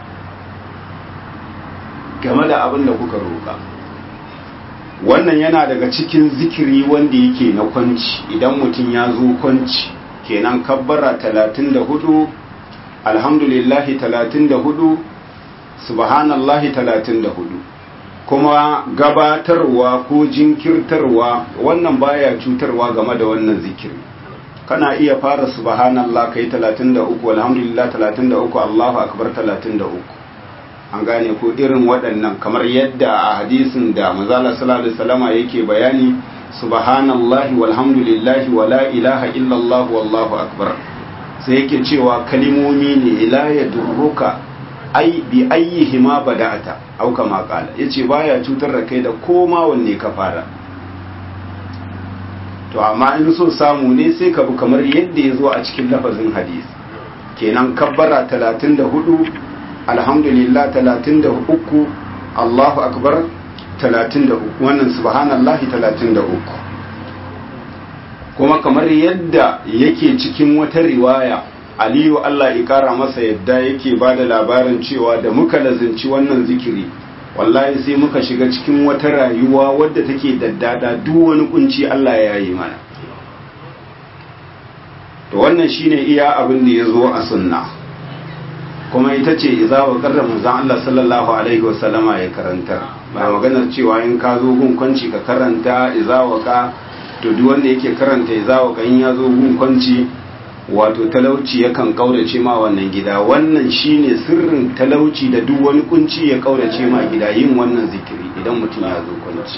game da abinda kuka roka wannan yana daga cikin zikiri wanda yake na kwanci idan mutum ya zo kwanci kenan kabbara 34 alhamdulillahi 34 subhanallahi 34 kuma gabatarwa ko jinkirtarwa wannan baya cutarwa game da wannan zikiri kana iya fara subhanallah kai 33 alhamdulillah 33 Allahu akbar 33 an gane ko irin waɗannan kamar yadda a hadisin da manzala sallallahu alaihi wasallama yake bayani subhanallahi walhamdulillahi wala ilaha illallah wallahu akbar sai yake cewa kalimomi ne la yadurruka ai bi ayyihima bada'ata au kama qala yace baya cutar da kai da koma wanne ka fara to amma in so samu ne sai ka bi kamar yadda ya zo a cikin lafazin hadisi kenan kabbara 34 alhamdulillah 33 Allahu akbar 33 wannan subhanallahi 33 kuma kamar yadda yake cikin wata riwaya aliyu Allah ya kara masa yadda yake ba da labarin cewa da muka lazinci wannan zikiri wallahi sai muka shiga cikin wata rayuwa wadda take daddada duk wani kunci Allah ya yi mana to wannan shine iya abin da ya zo a sunna kuma ita ce iza wa karra manzon Allah sallallahu alaihi wasallama ya karanta ba maganar cewa in ka zo gun kwanci ka karanta iza wa ka to duk wanda yake karanta iza wa ka in ya zo gun kwanci wato talauci yakan kaurace ma wannan gida wannan shine sirrin talauci da duk wani kunci ya kaurace ma gida yin wannan zikiri idan mutum ya zo kwanci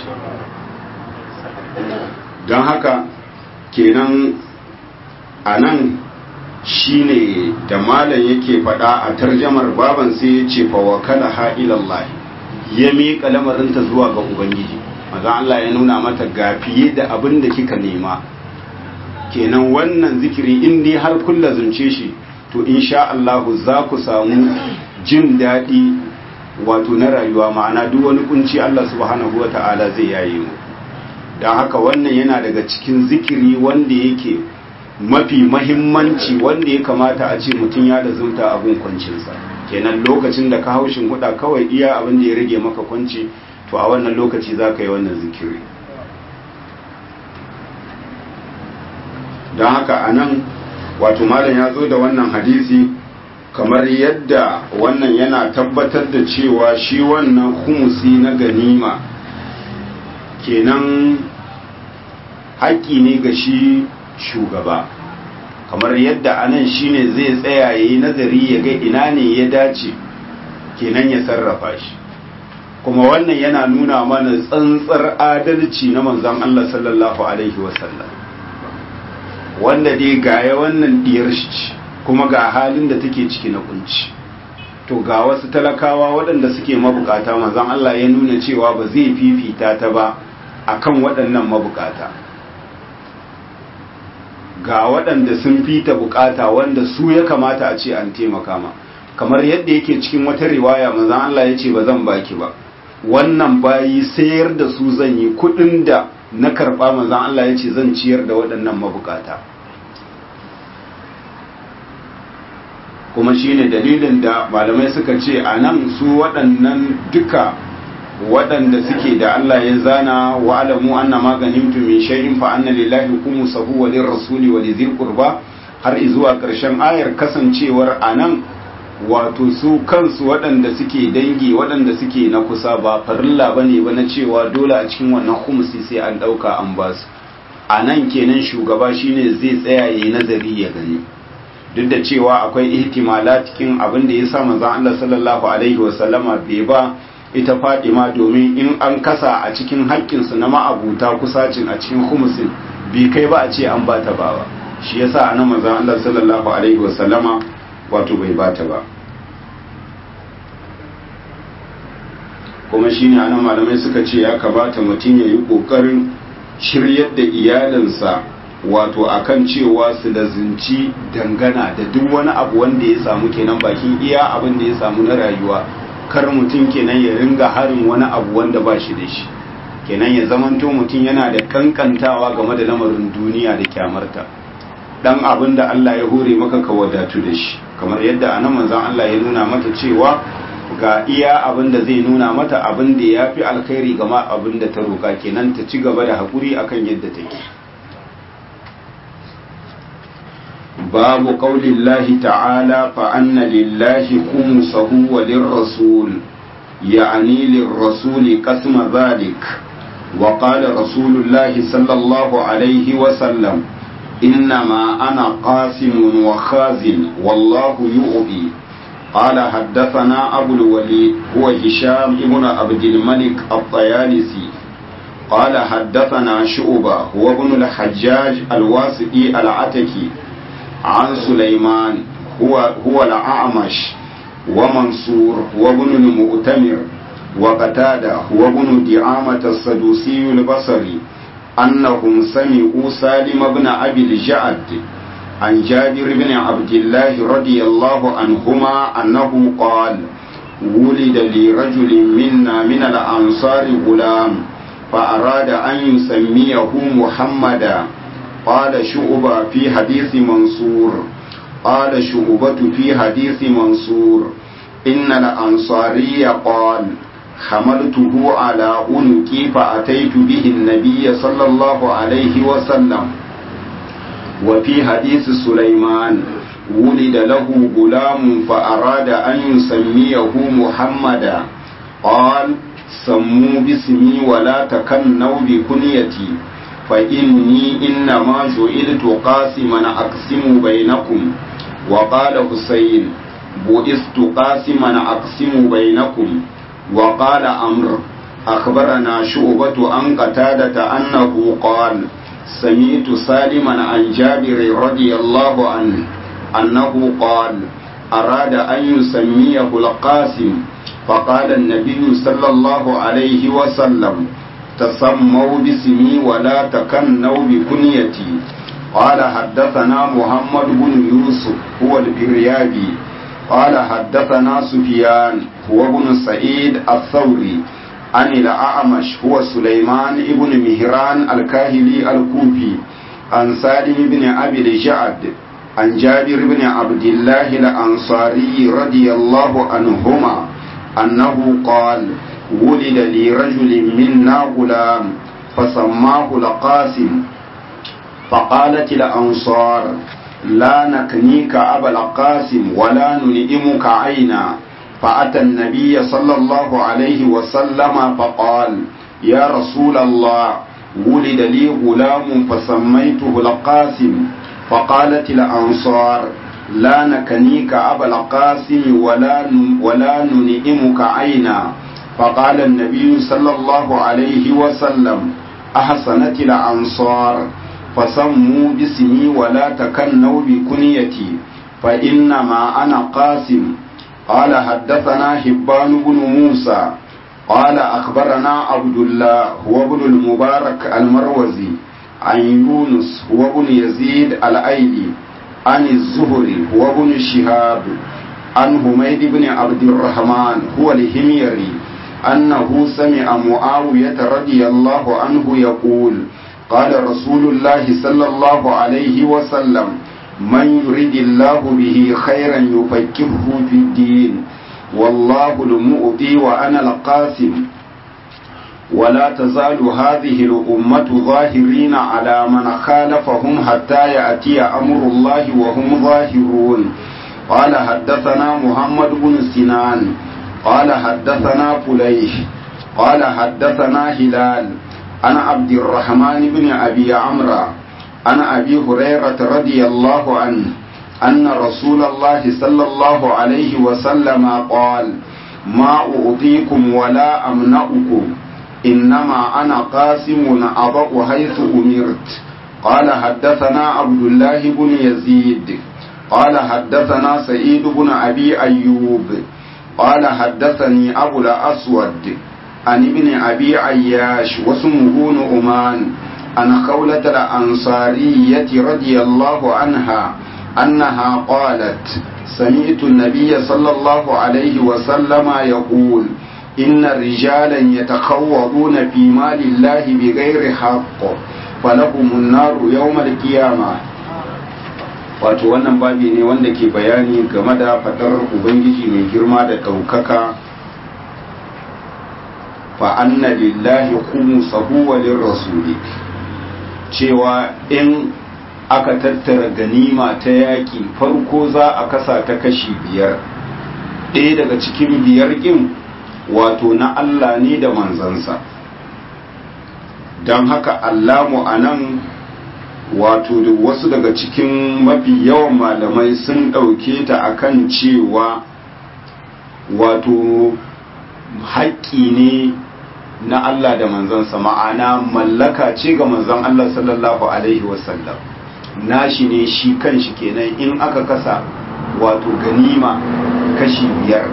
don haka kenan a nan shine da malam yake faɗa a tarjamar baban sai ya ce fawakala ha'ilallahi ya miƙa lamarinta zuwa ga ubangiji maza Allah ya nuna mata ga fiye da abin da kika nema kenan wannan zikiri in dai har kulla zunce shi to insha Allah za ku samu jin daɗi wato na rayuwa ma'ana duk wani kunci Allah subhanahu wa ta'ala zai yaye mu don haka wannan yana daga cikin zikiri wanda yake mafi mahimmanci wanda ya kamata a ce mutum ya da zunta abin kwancinsa kenan lokacin da ka haushin huda kawai iya abin da ya rage maka kwanci to a wannan lokaci za ka yi wannan zikiri don haka a nan wato malam ya zo da wannan hadisi kamar yadda wannan yana tabbatar da cewa shi wannan humusi na ganima kenan haƙƙi ne ga shi shugaba kamar yadda anan shine zai tsaya ya yi nazari ya ga ina ne ya dace kenan ya sarrafa shi kuma wannan yana nuna mana tsantsar adalci na manzon Allah sallallahu alaihi wasallam wanda dai gaya wannan diyar shi kuma ga halin da take ciki na kunci to ga wasu talakawa waɗanda suke mabukata manzon Allah ya nuna cewa ba zai fifita ta ba akan waɗannan mabukata ga waɗanda sun fita bukata wanda su ya kamata a ce an taimaka ma kamar yadda yake cikin wata riwaya manzon Allah ya ce ba zan baki ba wannan bayi sayar da su zan yi kuɗin da na karɓa manzon Allah ya ce zan ciyar da waɗannan mabukata kuma shine dalilin da malamai suka ce a nan su waɗannan duka waɗanda suke da Allah ya zana wa alamu anna ma ganimtu min shay'in fa anna lillahi khumsahu wa lirrasuli wa lidhil qurba har zuwa ƙarshen ayar kasancewar anan wato su kansu waɗanda suke dangi waɗanda suke na kusa ba farilla bane ba na cewa dole a cikin wannan khumsi sai an ɗauka an ba su anan kenan shugaba shine zai tsaya yayi nazari ya gani duk da cewa akwai ihtimalat cikin abin da ya sa manzon Allah sallallahu alaihi wasallama bai ba ita Fadima domin in an kasa a cikin haƙƙinsu na ma'abuta kusacin a cikin humusin bai kai ba a ce an ba ta ba ba shi yasa anan manzon Allah sallallahu alaihi wasallama wato bai ba ta ba kuma shine anan malamai suka ce ya kamata mutum ya yi ƙoƙarin shiryar da iyalinsa wato akan cewa su da zinci dangana da duk wani abu wanda ya samu kenan bakin iya abin da ya samu na rayuwa kar mutum kenan ya ringa harin wani abu wanda ba shi da shi kenan ya zamanto mutum yana da kankantawa game da lamarin duniya da kyamarta dan abin da Allah ya hore maka ka wadatu da shi kamar yadda anan manzon Allah ya nuna mata cewa ga iya abin da zai nuna mata abin da ya fi alkhairi gama abin da ta roƙa kenan ta ci gaba da haƙuri akan yadda take babu ƙaunin lahi ta'ala fa'anna lillahi kumusahu wa lirrasul ya'ani lirrasuli kasma zalik wa qala rasulullahi sallallahu alaihi wa sallam innama ana qasimun wa khazin wallahu yu'bi قال حدثنا أبو الوليد هو هشام ابن عبد الملك الطيالسي قال حدثنا شعبة هو ابن الحجاج الواسطي العتكي عن سليمان هو هو الأعمش ومنصور هو ابن المؤتمر وقتادة هو ابن دعامة السدوسي البصري أنهم سمعوا سالم بن أبي الجعد عن جابر بن عبد الله رضي الله عنهما أنه قال ولد لرجل منا من الأنصار غلام فأراد أن يسميه محمدا قال شعبة في حديث منصور قال شعبة في حديث منصور إن الأنصاري قال حملته على أنكي فأتيت به النبي صلى الله عليه وسلم وفي حديث سليمان ولد له غلام فأراد أن يسميه محمدا قال سموا باسمي ولا تكنوا بكنيتي فإني إنما جئلت قاسما أقسم بينكم وقال حسين بئست قاسما أقسم بينكم وقال أمر أخبرنا شعبة عن قتادة أنه قال سمعت سالما عن جابر رضي الله عنه أنه قال أراد أن يسميه القاسم فقال النبي صلى الله عليه وسلم تسموا باسمي ولا تكنوا بكنيتي قال حدثنا محمد بن يوسف هو البريابي قال حدثنا سفيان هو ابن سعيد الثوري عن الأعمش هو سليمان ابن مهران الكاهلي الكوفي عن سالم بن أبي الجعد عن جابر بن عبد الله الأنصاري رضي الله عنهما أنه قال ولد لرجل منا غلام فسماه القاسم فقالت الأنصار لا نكنيك أبا القاسم ولا نلئمك عينا فأتى النبي صلى الله عليه وسلم فقال يا رسول الله ولد لي غلام فسميته القاسم فقالت الأنصار لا نكنيك أبا القاسم ولا ولا ننئمك عينا فقال النبي صلى الله عليه وسلم أحسنت الأنصار فسموا باسمي ولا تكنوا بكنيتي فإنما أنا قاسم قال حدثنا حبان بن موسى قال أخبرنا عبد الله هو ابن المبارك المروزي عن يونس هو ابن يزيد الأيلي عن الزهري هو ابن شهاب عن حميد بن عبد الرحمن هو الهميري أنه سمع معاوية رضي الله عنه يقول قال رسول الله صلى الله عليه وسلم من يريد الله به خيرا يفكره في الدين والله المؤتي وأنا القاسم ولا تزال هذه الأمة ظاهرين على من خالفهم حتى يأتي أمر الله وهم ظاهرون قال حدثنا محمد بن سنان قال حدثنا فليح قال حدثنا هلال أنا عبد الرحمن بن أبي عمرو عن أبي هريرة رضي الله عنه أن رسول الله صلى الله عليه وسلم قال ما أعطيكم ولا أمنعكم إنما أنا قاسم أضع حيث أمرت قال حدثنا عبد الله بن يزيد قال حدثنا سعيد بن أبي أيوب قال حدثني أبو الأسود عن ابن أبي عياش واسمه نعمان عن خولة الأنصارية رضي الله عنها أنها قالت سمعت النبي صلى الله عليه وسلم يقول إن رجالا يتخوضون في مال الله بغير حق فلهم النار يوم القيامة wato wannan babi ne wanda ke bayani game da fadar ubangiji mai girma da ɗaukaka fa anna lillahi khumsahu wa lirrasuli cewa in aka tattara ganima ta yaƙi farko za a kasa ta kashi biyar ɗaya daga cikin biyar ƙin wato na Allah ne da manzansa don haka allamu a nan wato da wasu daga cikin mafi yawan malamai sun ɗauke ta akan cewa wato haƙƙi ne na Allah da manzansa ma'ana mallaka ce ga manzan Allah sallallahu Alaihi wasallam nashi ne shi kanshi kenan in aka kasa wato ganima kashi biyar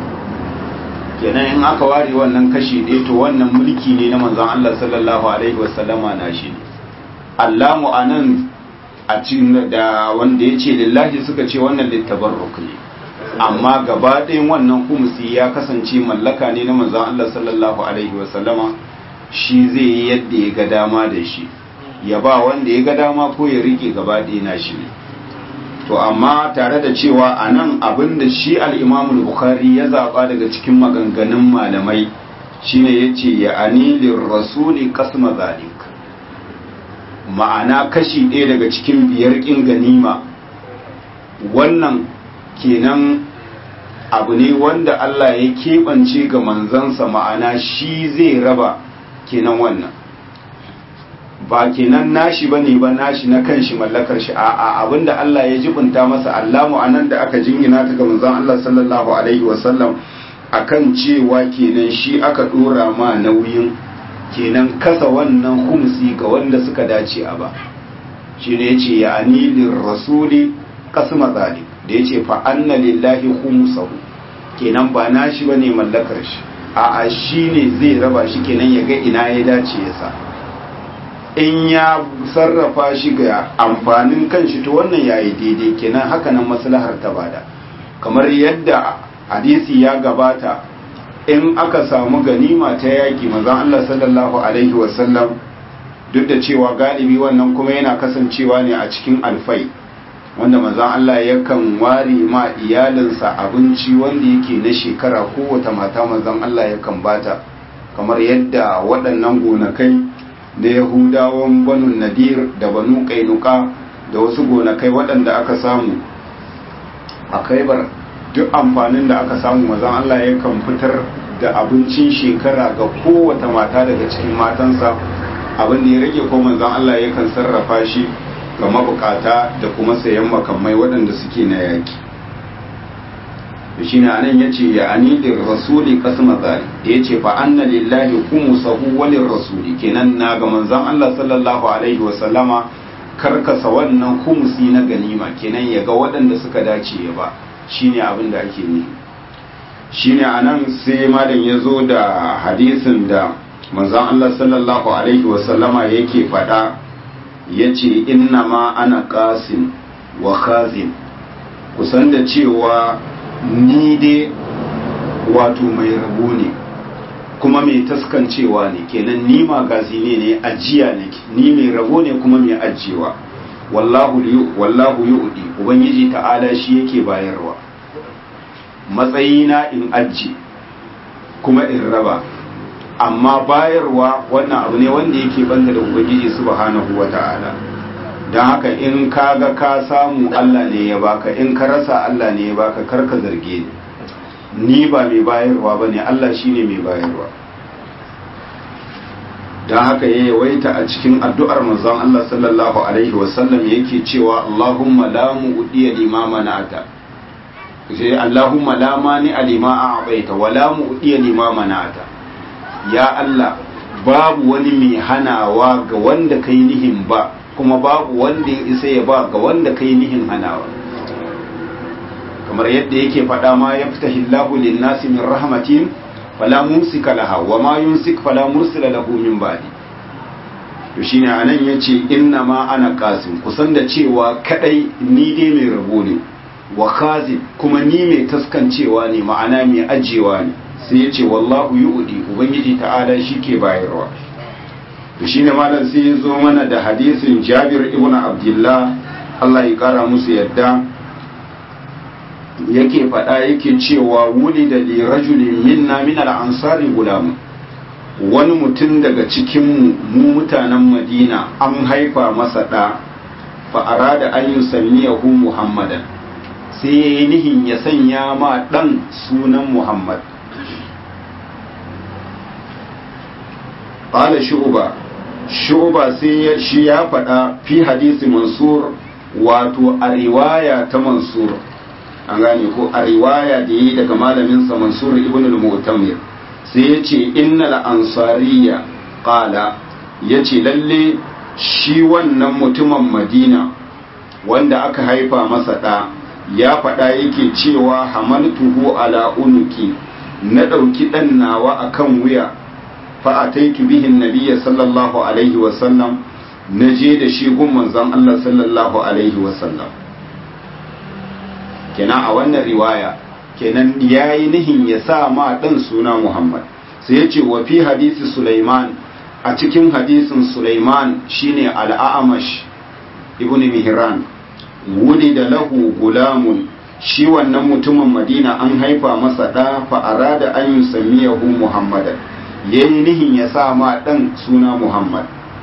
kenan in aka ware wannan kashi ɗaya to wannan mulki ne na manzan Allah sallallahu Alaihi wasallama nashi ne Allamu a nan a cikin da wanda ya ce lillahi suka ce wannan littabarruk ne amma gaba ɗayan wannan kumsi ya kasance mallaka ne na manzon Allah sallallahu alaihi wasallama shi zai yi yadda ya ga dama da shi ya ba wanda ya ga dama ko ya rike gaba ɗaya na shi ne to amma tare da cewa a nan abin da shi al'imamu bukhari ya zaɓa daga cikin maganganun malamai shine ya ce ya anilin rasuli kasma zalik ma'ana kashi ɗaya daga cikin biyar ƙin ganima wannan kenan abu ne wanda Allah ya keɓance ga manzansa ma'ana shi zai raba kenan wannan ba kenan nashi ba ne ba nashi na kanshi mallakar shi a'a abinda Allah ya jibinta masa Allahu anan da aka jingina ta ga manzon Allah sallallahu alaihi wasallam akan cewa kenan shi aka dora ma nauyin kenan kasa wannan humsi ga wanda suka dace a ba shi ne yace ya anilin rasuli kasma zalik da ya ce fa'anna lillahi humusahu kenan ba na shi ba ne mallakar shi a shi ne zai raba shi kenan ya ga ina ya dace ya sa in ya sarrafa shi ga amfanin kanshi to wannan ya yi daidai kenan hakanan maslahar ta bada kamar yadda hadisi ya gabata in aka samu ganima ta yaƙi mazan Allah sallallahu alaihi wasallam duk da cewa galibi wannan kuma yana kasancewa ne a cikin alfai wanda manzan Allah yakan ware ma iyalinsa abinci wanda yake na shekara kowace mata manzan Allah yakan bata kamar yadda waɗannan gonakai da yahudawan banu nadir da banu kainuka da wasu gonakai waɗanda aka samu a kaibar duk amfanin da aka samu manzan Allah yakan fitar da abincin shekara ga kowace mata daga cikin matansa abin da ya rage ko manzan Allah yakan sarrafa shi ga mabukata da kuma sayan makamai waɗanda suke na yaki da shi ne anan ya ce ya anidin rasuli kasma zari da ya ce fa anna lillahi kumu sahu walin rasuli kenan na ga manzan Allah sallallahu alaihi wasallama karkasa wannan kumusi na ganima kenan ya ga waɗanda suka dace ya ba shine abin da ake ne shine anan sai malam ya zo da hadisin da manzan Allah sallallahu alaihi wasallama yake faɗa ya ce inna ma ana ƙasin wa khazin kusan da cewa ni dai wato mai rabo ne kuma mai taskancewa ne kenan ni magazi ne ne ajiya ne ni mai rabo ne kuma mai ajiyewa wallahu wallahu yu'di ubangiji ta'ala shi yake bayarwa matsayina in aji kuma in raba amma bayarwa wannan abu ne wanda yake banda da ubangiji subhanahu wata'ala don haka in ka ga ka samu Allah ne ya baka in ka rasa Allah ne ya baka kar ka zarge ni ni ba mai bayarwa ba ne Allah shine mai bayarwa don haka ya yawaita a cikin addu'ar manzon Allah sallallahu alaihi wasallam yake cewa Allahumma la mu'diya limama na'ata sai Allahumma la mani alima a'taita wa la mu'diya limama na'ata ya Allah babu wani mai hanawa ga wanda kai nihin ba kuma babu wanda ya isa ya ba ga wanda kai nihin hanawa kamar yadda yake faɗa ma ya fita hillahu linnasi min rahmatin fala mumsika laha wa ma yumsik fala mursila lahu min ba'di to shine anan yace inna ma ana qasim kusan da cewa kadai ni dai mai rabo ne wa khazin kuma ni mai taskancewa ne ma'ana mai ajiyewa ne sai ya ce wallahu yu'di ubangiji ta'ala shi ke bayarwa to shine malam sai ya zo mana da hadisin Jabir ibn Abdullah Allah ya kara musu yadda yake faɗa yake cewa wuli da li rajulin minna min al-ansari gulam wani mutum daga cikin mu mutanen Madina an haifa masa ɗa fa arada an yusammiyahu Muhammadan sai yayi nihin ya sanya ma ɗan sunan Muhammad qala shu'ba shu'ba sai shi ya faɗa fi hadisi mansur wato a riwaya ta mansur an gane ko a riwaya da yi daga malaminsa mansur ibn al-mu'tamir sai ya ce innal ansariya qala ya ce lalle shi wannan mutumin madina wanda aka haifa masa ɗa ya faɗa yake cewa hamaltuhu ala unuki na ɗauki ɗan nawa akan wuya fa'ataitu bihin nabiyya sallallahu alaihi wasallam na je da shi gun manzon Allah sallallahu alaihi wasallam kenan a wannan riwaya kenan ya yi nihin ya sa ma ɗan suna Muhammad sai ya ce wa fi hadisi Sulaiman a cikin hadisin Sulaiman shine al'amash ibn Mihran wuli da lahu gulamun shi wannan mutumin Madina an haifa masa ɗa fa'ara da an yi samiyahu Muhammadan ya yi nihin ya sa ma ɗan suna Muhammad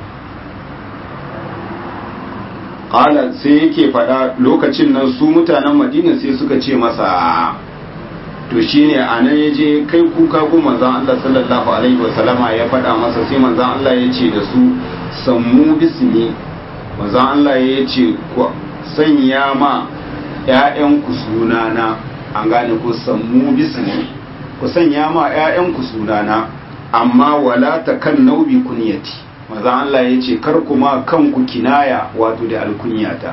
ƙala sai yake faɗa lokacin nan su mutanen madina sai suka ce masa to shine a nan ya je kai kuka ko manzan Allah sallallahu alaihi wasallama ya faɗa masa sai manzan Allah ya ce da su sammu bismi manzan Allah ya ce ku sanya ma ‘ya'yanku sunana an gane ku sammu bismi ku sanya ma ‘ya'yanku sunana amma wala ta kan naubi kunyati maza Allah ya ce kar kuma kanku kinaya wato da alkunyata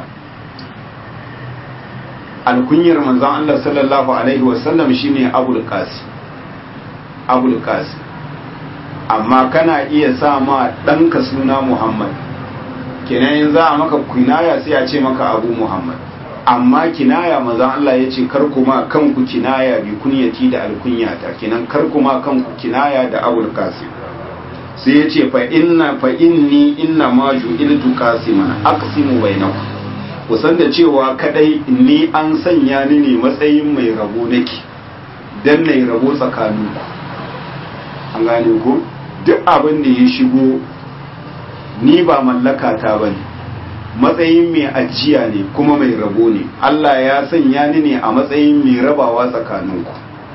alkunyar manzan Allah sallallahu alaihi wasallam shine abul qasim abul qasim amma kana iya sa ma ɗanka suna muhammad kenan za a maka kinaya sai a ce maka abu muhammad amma kinaya manzan Allah ya ce kar kuma kanku kinaya bi kunyati da alkunyata kenan kar kuma kanku kinaya da abul qasim sai ya ce fa inna fa inni inna ma ju'iltu qasiman aqsimu bainakum ku san da cewa kadai ni an sanya ni ne matsayin mai rabo nake dan nayi rabo tsakaninku an gane ko duk abin da ya shigo ni ba mallaka ta bane matsayin mai ajiya ne kuma mai rabo ne Allah ya sanya ni ne a matsayin mai rabawa tsakaninku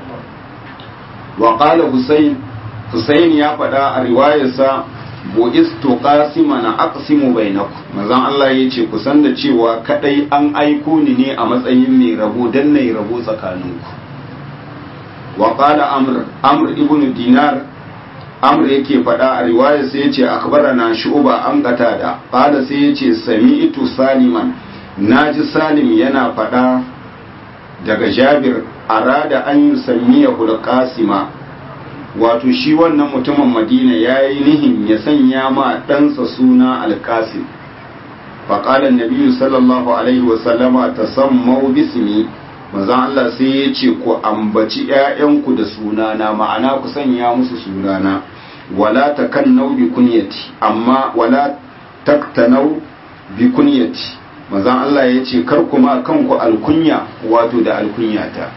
wa qala husayn husayn ya faɗa a riwayarsa bu'istu qasiman aqsimu bainakum manzon Allah yace ku san da cewa kadai an aiko ni ne a matsayin mai rabo dan nayi rabo tsakaninku wa qala amr amr ibn dinar amr yake faɗa a riwaya sai yace akbarana shu'ba an qatada qala sai yace sami'tu saliman naji salim yana faɗa daga jabir arada an yusammiyahu al-qasima wato shi wannan mutumin madina ya yi nihin ya sanya ma ɗansa suna alkasim faƙalar nabiyu sallallahu alaihi wasallama ta sammau bismi mazan Allah sai ya ce ku ambaci ‘ya'yanku da sunana ma'ana ku sanya musu sunana wala ta kan nau bi kunyati amma wala taktanau bi kunyati mazan Allah ya ce kar kuma kanku alkunya wato da alkunyata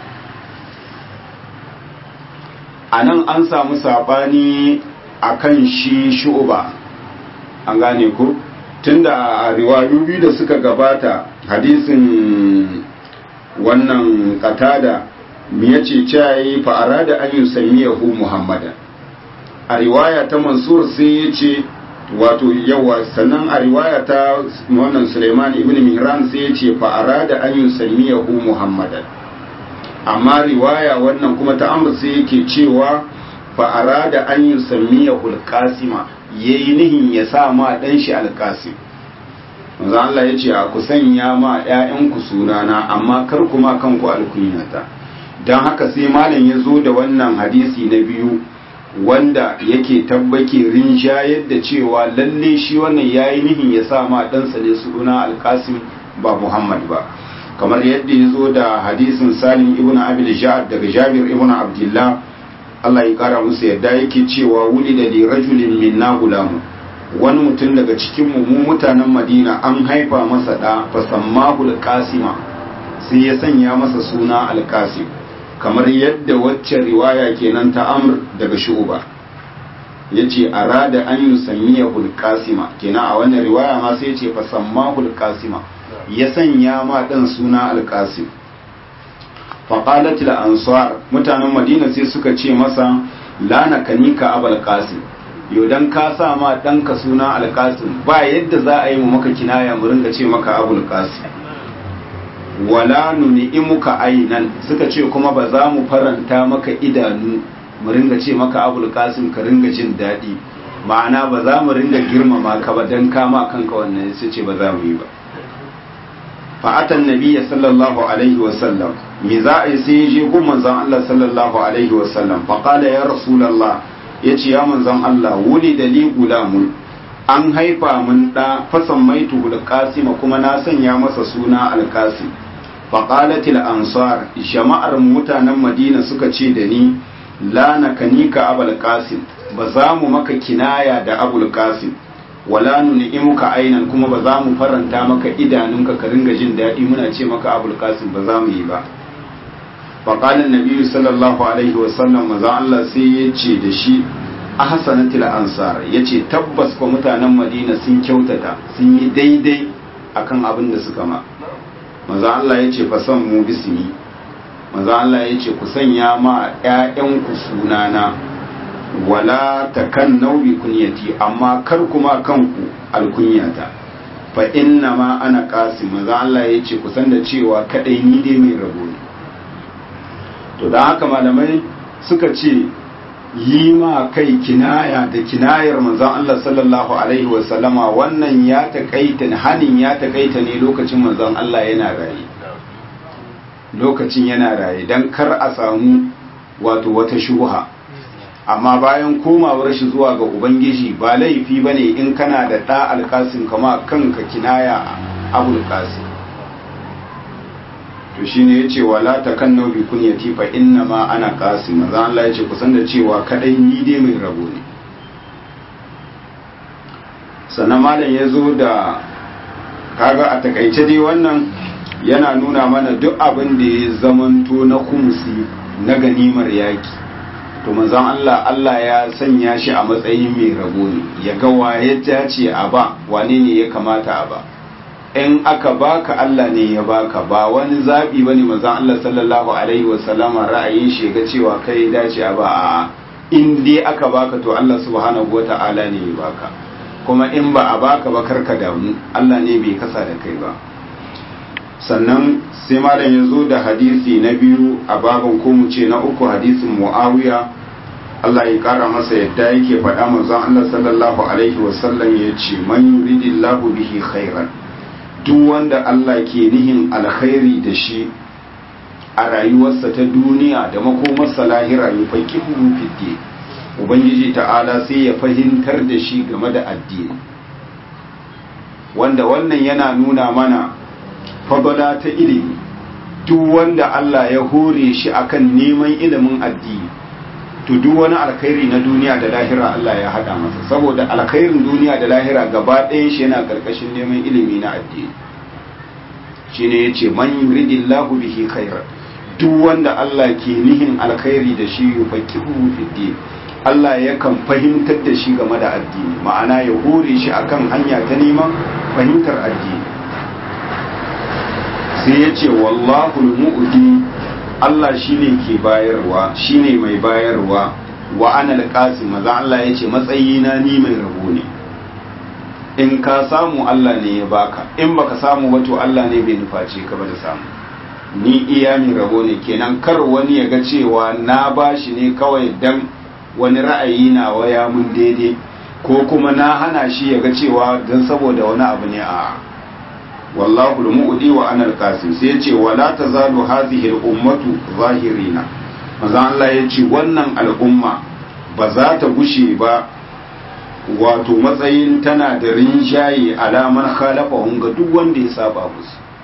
a nan an samu saɓani a kan shi shu'uba an gane ku tunda a riwayu biyu da suka gabata hadisin wannan katada ya ce cayi fa'ara da an yi samiyahu muhammadan a riwaya ta mansur sai ya ce wato yawa sannan a riwaya ta wannan suleiman ibn mihran sai ya ce fa'ara da an yi samiyahu muhammadan amma riwaya wannan kuma ta amur sai yake cewa fa'ara da an yi sammiya hulƙasima ya yi nihin ya sa ma ɗan shi alƙasim manzo Allah ya ce a ku sanya ma ‘ya'yanku sunana amma kar kuma kanku alkunyata don haka sai malam ya zo da wannan hadisi na biyu wanda yake tabbake rinjayar da cewa lalle shi wannan ya yi nihin ya sa ma ɗansa ne suna alƙasim ba muhammad ba kamar yadda ya zo da hadisin salim ibn abil ja'ad daga jabir ibn abdullah Allah ya kara musu yadda yake cewa wuli da li rajulin minna gulamu wani mutum daga cikin mu mutanen madina an haifa masa da fasammahu alqasima sai ya sanya masa suna alqasim kamar yadda wacce riwaya kenan ta amr daga shu'ba yace arada an yusammiyahu alqasima kenan a wannan riwaya ma sai yace fasammahu alqasima ya sanya ma dan suna alqasim faqalat ansar mutanen madina sai suka ce masa la nakanika abul qasim yau dan ka sa ma ɗanka suna alƙasim ba yadda za a yi mu maka kinaya mu ringa ce maka abul qasim wala nuni'imuka ainan suka ce kuma ba za mu faranta maka idanu mu ringa ce maka abul qasim ka ringa jin daɗi ma'ana ba za mu ringa girmama ka ba dan kama kanka wannan su ce ba za mu yi ba fa'atan nabiyya sallallahu alaihi wa sallam me za a yi sai ya je gun manzon Allah sallallahu alaihi wa sallam fa qala ya rasulullah ya ce ya manzon Allah wuli da li gulamun an haifa mun da fasan maitu alqasima kuma na sanya masa suna alqasim fa qalatil ansar jama'ar mutanen madina suka ce da ni la nakanika abul qasim ba za mu maka kinaya da abul qasim wala nuni'imuka ainan kuma ba za mu faranta maka idanunka ka ringa jin daɗi muna ce maka abul qasim ba za mu yi ba faƙalin nabi sallallahu alaihi wasallam maza Allah sai ya ce da shi a hasanatil ansar ya ce tabbas kwa mutanen madina sun kyautata sun yi daidai akan abin da suka ma maza Allah ya ce fasan mu bismi maza Allah ya ce ku sanya ma ‘ya'yanku sunana wala ta kan nau'i kunyati amma kar kuma kanku alkunyata fa inna ma ana kasi maza Allah ya ce kusan da cewa kaɗai ni dai mai rabo ne to don haka malamai suka ce yi ma kai kinaya da kinayar manzon Allah sallallahu alaihi wasallama wannan ya taƙaita hanin ya taƙaita ne lokacin manzon Allah yana raye lokacin yana raye don kar a samu wato wata shuha amma bayan komawar shi zuwa ga ubangiji ba laifi ba ne in kana da ɗa alkasim kama kanka kinaya abul kasim to shine yace wala takannu bi kunyati fa inna ma ana qasim manzo Allah yace kusan da cewa kadai ni dai mai rabo ne sannan malam yazo da kaga a takaice dai wannan yana nuna mana duk abin da ya zamanto na kumsi na ganimar yaki to manzon Allah Allah ya sanya shi a matsayin mai rabo ne ya ga waye ta ce a ba wane ne ya kamata a ba in aka baka Allah ne ya baka ba wani zaɓi ba ne mazan Allah sallallahu Alaihi wasallama ra'ayin shi ga cewa kai dace a ba a in dai aka baka to Allah subhanahu wa ta'ala ne ya baka kuma in ba a baka ba karka damu Allah ne bai kasa da kai ba sannan sai malam ya zo da hadisi na biyu a baban ko mu ce na uku hadisin muawiya Allah ya kara masa yadda yake faɗa manzon Allah sallallahu alaihi wasallam ya ce man yuridillahu bihi khairan duk wanda Allah ke nihin alkhairi da shi a rayuwarsa ta duniya da makomarsa lahira ya faƙihu fiddi ubangiji ta'ala sai ya fahimtar da shi game da addini wanda wannan yana nuna mana fadala ta ilimi duk wanda Allah ya hore shi akan neman ilimin addini to duk wani alkhairi na duniya da lahira Allah ya haɗa masa saboda alkhairin duniya da lahira gaba ɗayan shi yana ƙarƙashin neman ilimi na addini shine yace man yuridillahu bihi khairan duk wanda Allah ke nihin alkhairi da shi yufaqihu fi din Allah yakan fahimtar da shi game da addini ma'ana ya hore shi akan hanya ta neman fahimtar addini sai yace wallahu al-mu'ti Allah shine ke bayarwa shine mai bayarwa wa ana alqasim maza Allah yace matsayina ni mai rabo ne in ka samu Allah ne ya baka in baka samu ba to Allah ne bai nuface ka ba da samu ni iya mai rabo ne kenan kar wani ya ga cewa na bashi ne kawai dan wani ra'ayi na waya mun daidai ko kuma na hana shi ya ga cewa dan saboda wani abu ne a wallahu al-mu'di wa ana al-qasim sai yace wala tazalu hadhihi al-ummatu zahirina manzo Allah yace wannan al'umma ba za ta gushe ba wato matsayin tana da rinjaye alamar khalafahun ga duk wanda ya saba musu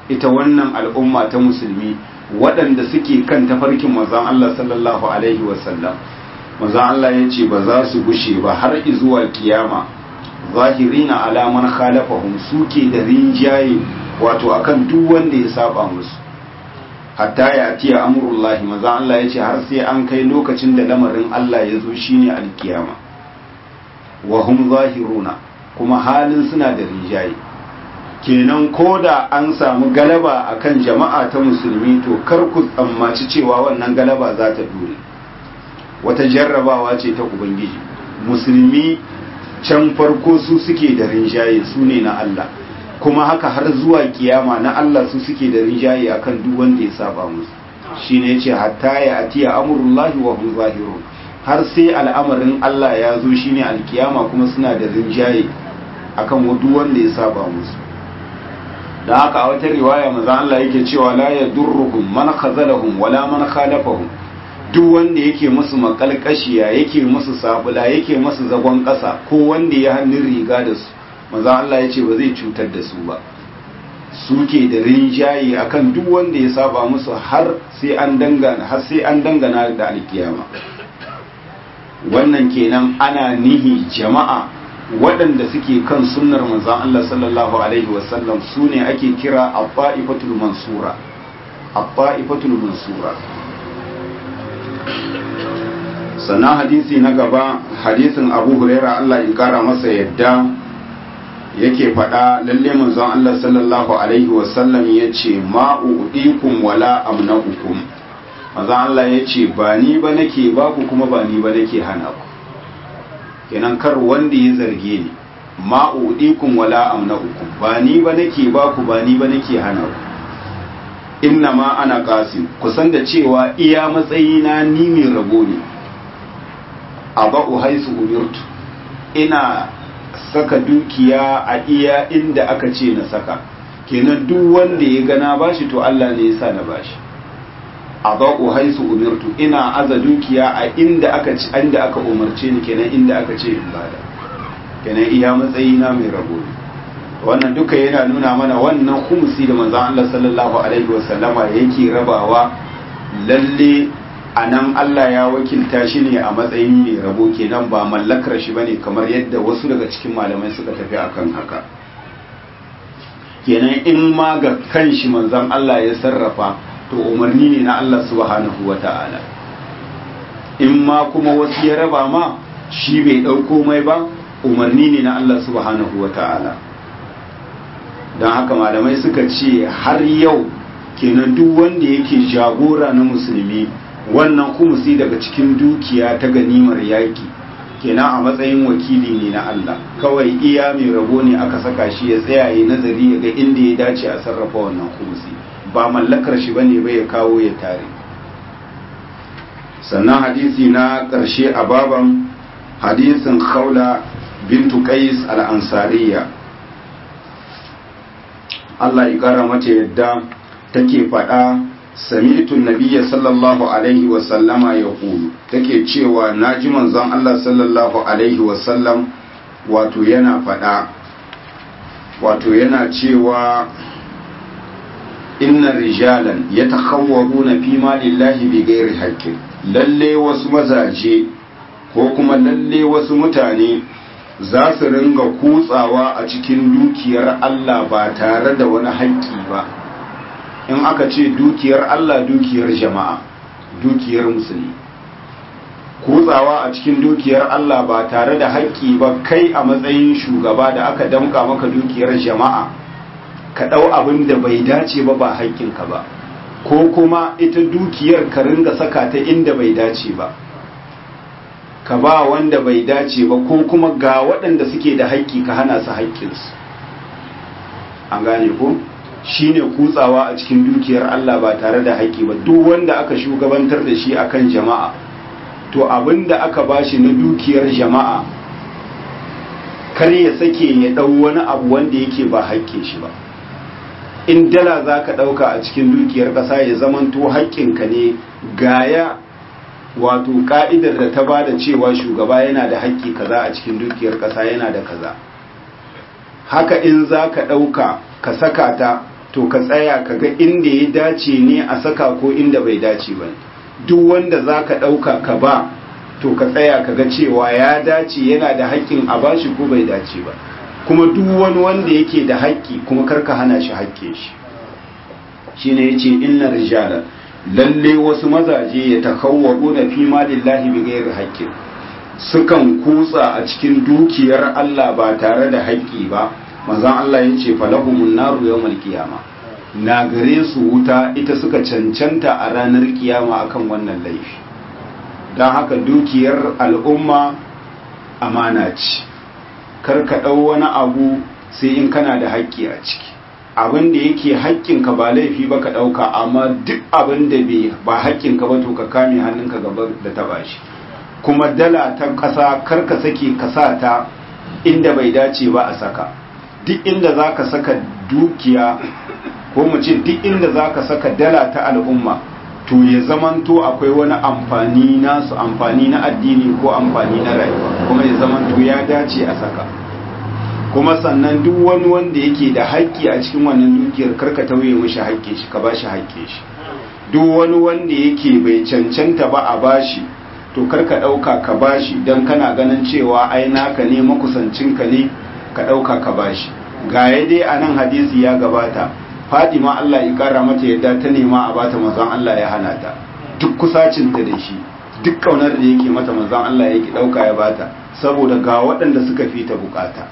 ita wannan al'umma ta musulmi waɗanda suke kan tafarkin manzon Allah sallallahu alaihi wasallam manzon Allah ya ce ba za su gushe ba har zuwa kiyama zahirina alaman khalafahum suke da rinjaye wato akan duk wanda ya saba musu hatta ya atiya amurullahi maza Allah ya ce har sai an kai lokacin da lamarin Allah ya zo shine alkiyama wa hum zahiruna kuma halin suna da rinjaye kenan ko da an samu galaba akan jama'a ta musulmi to kar ku tsammaci cewa wannan galaba za ta dure wata jarrabawa ce ta ubangiji musulmi can farko su suke da rinjaye su ne na Allah kuma haka har zuwa kiyama na Allah su suke da rinjaye akan duk wanda ya saba musu shine yace hatta ya atiya amrullahi wa hum zahirun har sai al'amarin Allah ya zo shine alkiyama kuma suna da rinjaye akan duk wanda ya saba musu da haka a wata riwaya manzo Allah yake cewa la yadurruhum man khazalahum wala man khalafahum duk wanda yake musu makalkashiya yake musu sabula yake musu zagon ƙasa ko wanda ya hannun riga da su maza Allah ya ce ba zai cutar da su ba suke da rinjaye akan duk wanda ya saba musu har sai an dangana har sai an dangana da alkiyama wannan kenan ana nihi jama'a waɗanda suke kan sunnar manzon Allah sallallahu alaihi wasallam su ne ake kira abba'ifatul mansura abba'ifatul mansura sannan hadisi na gaba hadisin abu huraira Allah ya kara masa yadda yake faɗa lalle manzon Allah sallallahu alaihi wasallam ya ce ma'u'dikum wala amna'ukum manzon Allah ya ce ba ni ba nake ba ku kuma ba ni ba nake hana ku kenan kar wanda ya zarge ni ma'u'dikum wala amna'ukum ba ni ba nake ba ku ba ni ba nake hana ku inna ma ana qasim kusan da cewa iya matsayina ni mai rabo ne aba'u haisu umirtu ina saka dukiya a iya inda aka ce na saka kenan duk wanda ya gana bashi to Allah ne ya sa na bashi aba'u haisu umirtu ina aza dukiya a inda aka ci inda aka umarce ni kenan inda aka ce in bada kenan iya matsayina mai rabo ne wannan duka yana nuna mana wannan khumsi da manzon Allah sallallahu alaihi wasallama yake rabawa lalle a nan Allah ya wakilta shi ne a matsayin mai rabo kenan ba mallakar shi bane kamar yadda wasu daga cikin malamai suka tafi akan haka kenan in ma ga kanshi manzon Allah ya sarrafa to umarni ne na Allah subhanahu wata'ala in ma kuma wasu ya raba ma shi bai ɗauko mai ba umarni ne na Allah subhanahu wata'ala don haka malamai suka ce har yau kenan duk wanda yake jagora na musulmi wannan kumusi daga cikin dukiya ta ganimar yaki kenan a matsayin wakili ne na Allah kawai iya mai rabo ne aka saka shi ya tsaya ya nazari ya ga inda ya dace a sarrafa wannan kumusi ba mallakar shi bane ba ya kawo ya tare sannan hadisi na ƙarshe a baban hadisin khawla bintu qais al-ansariya Allah ya kara mata yadda take faɗa sami'tu nabiyya sallallahu alaihi wa sallama ya kulu take cewa naji manzon Allah sallallahu alaihi wa sallam wato yana faɗa wato yana cewa inna rijalan yatakhawwaruna fi malillahi bighairi haqqin lalle wasu mazaje ko kuma lalle wasu mutane za su ringa kutsawa a cikin dukiyar Allah ba tare da wani haƙƙi ba in aka ce dukiyar Allah dukiyar jama'a dukiyar musulmi kutsawa a cikin dukiyar Allah ba tare da haƙƙi ba kai a matsayin shugaba da aka damƙa maka dukiyar jama'a ka ɗau abin da bai dace ba ba haƙƙinka ba ko kuma ita dukiyar ka ringa saka ta inda bai dace ba ka ba wanda bai dace ba ko kuma ga waɗanda suke da haƙƙi ka hana su haƙƙinsu an gane ko shine kutsawa a cikin dukiyar Allah ba tare da haƙƙi ba duk wanda aka shugabantar da shi akan jama'a to abinda aka bashi na dukiyar jama'a kar ya sake ya ɗau wani abu wanda yake ba haƙƙin shi ba in dala za ka ɗauka a cikin dukiyar ƙasa ya zamanto haƙƙinka ne gaya wato ka'idar da ta ba da cewa shugaba yana da haƙƙi kaza a cikin dukiyar ƙasa yana da kaza haka in za ka ɗauka ka saka ta to ka tsaya ka ga inda ya dace ne a saka ko inda bai dace ba duk wanda za ka ɗauka ka ba to ka tsaya ka ga cewa ya dace yana da haƙƙin a bashi ko bai dace ba kuma duk wani wanda yake da haƙƙi kuma karka hana shi haƙƙin shi shine yace inna rijala lalle wasu mazaje ya takawwabu na fi malillahi bi ghairi haqqin sukan kutsa a cikin dukiyar Allah ba tare da haƙƙi ba manzon Allah yace falahumun naru yawmal qiyama na gare su wuta ita suka cancanta a ranar kiyama akan wannan laifi don haka dukiyar al'umma amana ce kar ka ɗau wani abu sai in kana da haƙƙi a ciki abin da yake haƙƙinka ba laifi ba ka ɗauka amma duk abin da ba haƙƙinka ba to ka kame hannunka gaba da taɓa shi kuma dala ta ƙasa kar ka sake ka sa ta inda bai dace ba a saka duk inda za ka saka dukiya ko mu ce duk inda za ka saka dala ta al'umma to ya zamanto akwai wani amfani nasu amfani na addini ko amfani na rayuwa kuma ya zamanto ya dace a saka kuma sannan duk wani wanda yake da haƙƙi a cikin wannan dukiyar karka tauye mishi haƙƙin shi ka bashi haƙƙin shi duk wani wanda yake bai cancanta ba a bashi to karka ɗauka ka bashi don kana ganin cewa ai naka ne makusancinka ne ka ɗauka ka bashi ga ya dai a nan hadisi ya gabata Fadima Allah ya kara mata yadda ta nema a bata manzon Allah ya hana ta duk kusacinta da shi duk kaunar da yake mata manzon Allah yake dauka ya bata saboda ga waɗanda suka fi ta bukata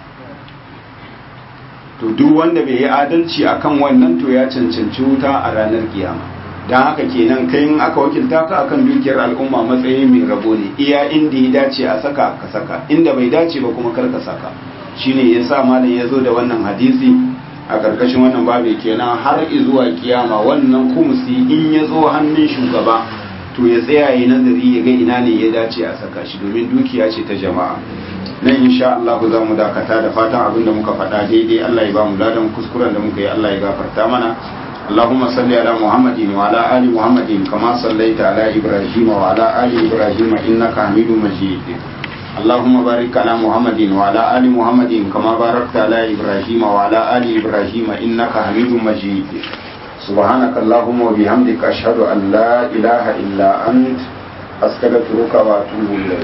to duk wanda bai yi adalci akan wannan to ya cancanci wuta a ranar kiyama dan haka kenan kai in aka wakilta ka akan dukiyar al'umma matsayin mai rabo ne iya inda ya dace a saka ka saka inda bai dace ba kuma kar ka saka shine yasa malam ya zo da wannan hadisi a ƙarƙashin wannan babu kenan har zuwa kiyama wannan kumusi in ya zo hannun shugaba to ya tsaya yi nazari ya ga ina ne ya dace a saka shi domin dukiya ce ta jama'a nan insha Allah za mu dakata da fatan abin da muka faɗa daidai Allah ya ba mu ladan kuskuren da muka yi Allah ya gafarta mana اللهم صل على محمد وعلى آل محمد كما صليت على إبراهيم وعلى آل إبراهيم إنك حميد مجيد اللهم بارك على محمد وعلى آل محمد كما باركت على إبراهيم وعلى آل إبراهيم إنك حميد مجيد سبحانك اللهم وبحمدك أشهد أن لا إله إلا أنت أستغفرك وأتوب إليك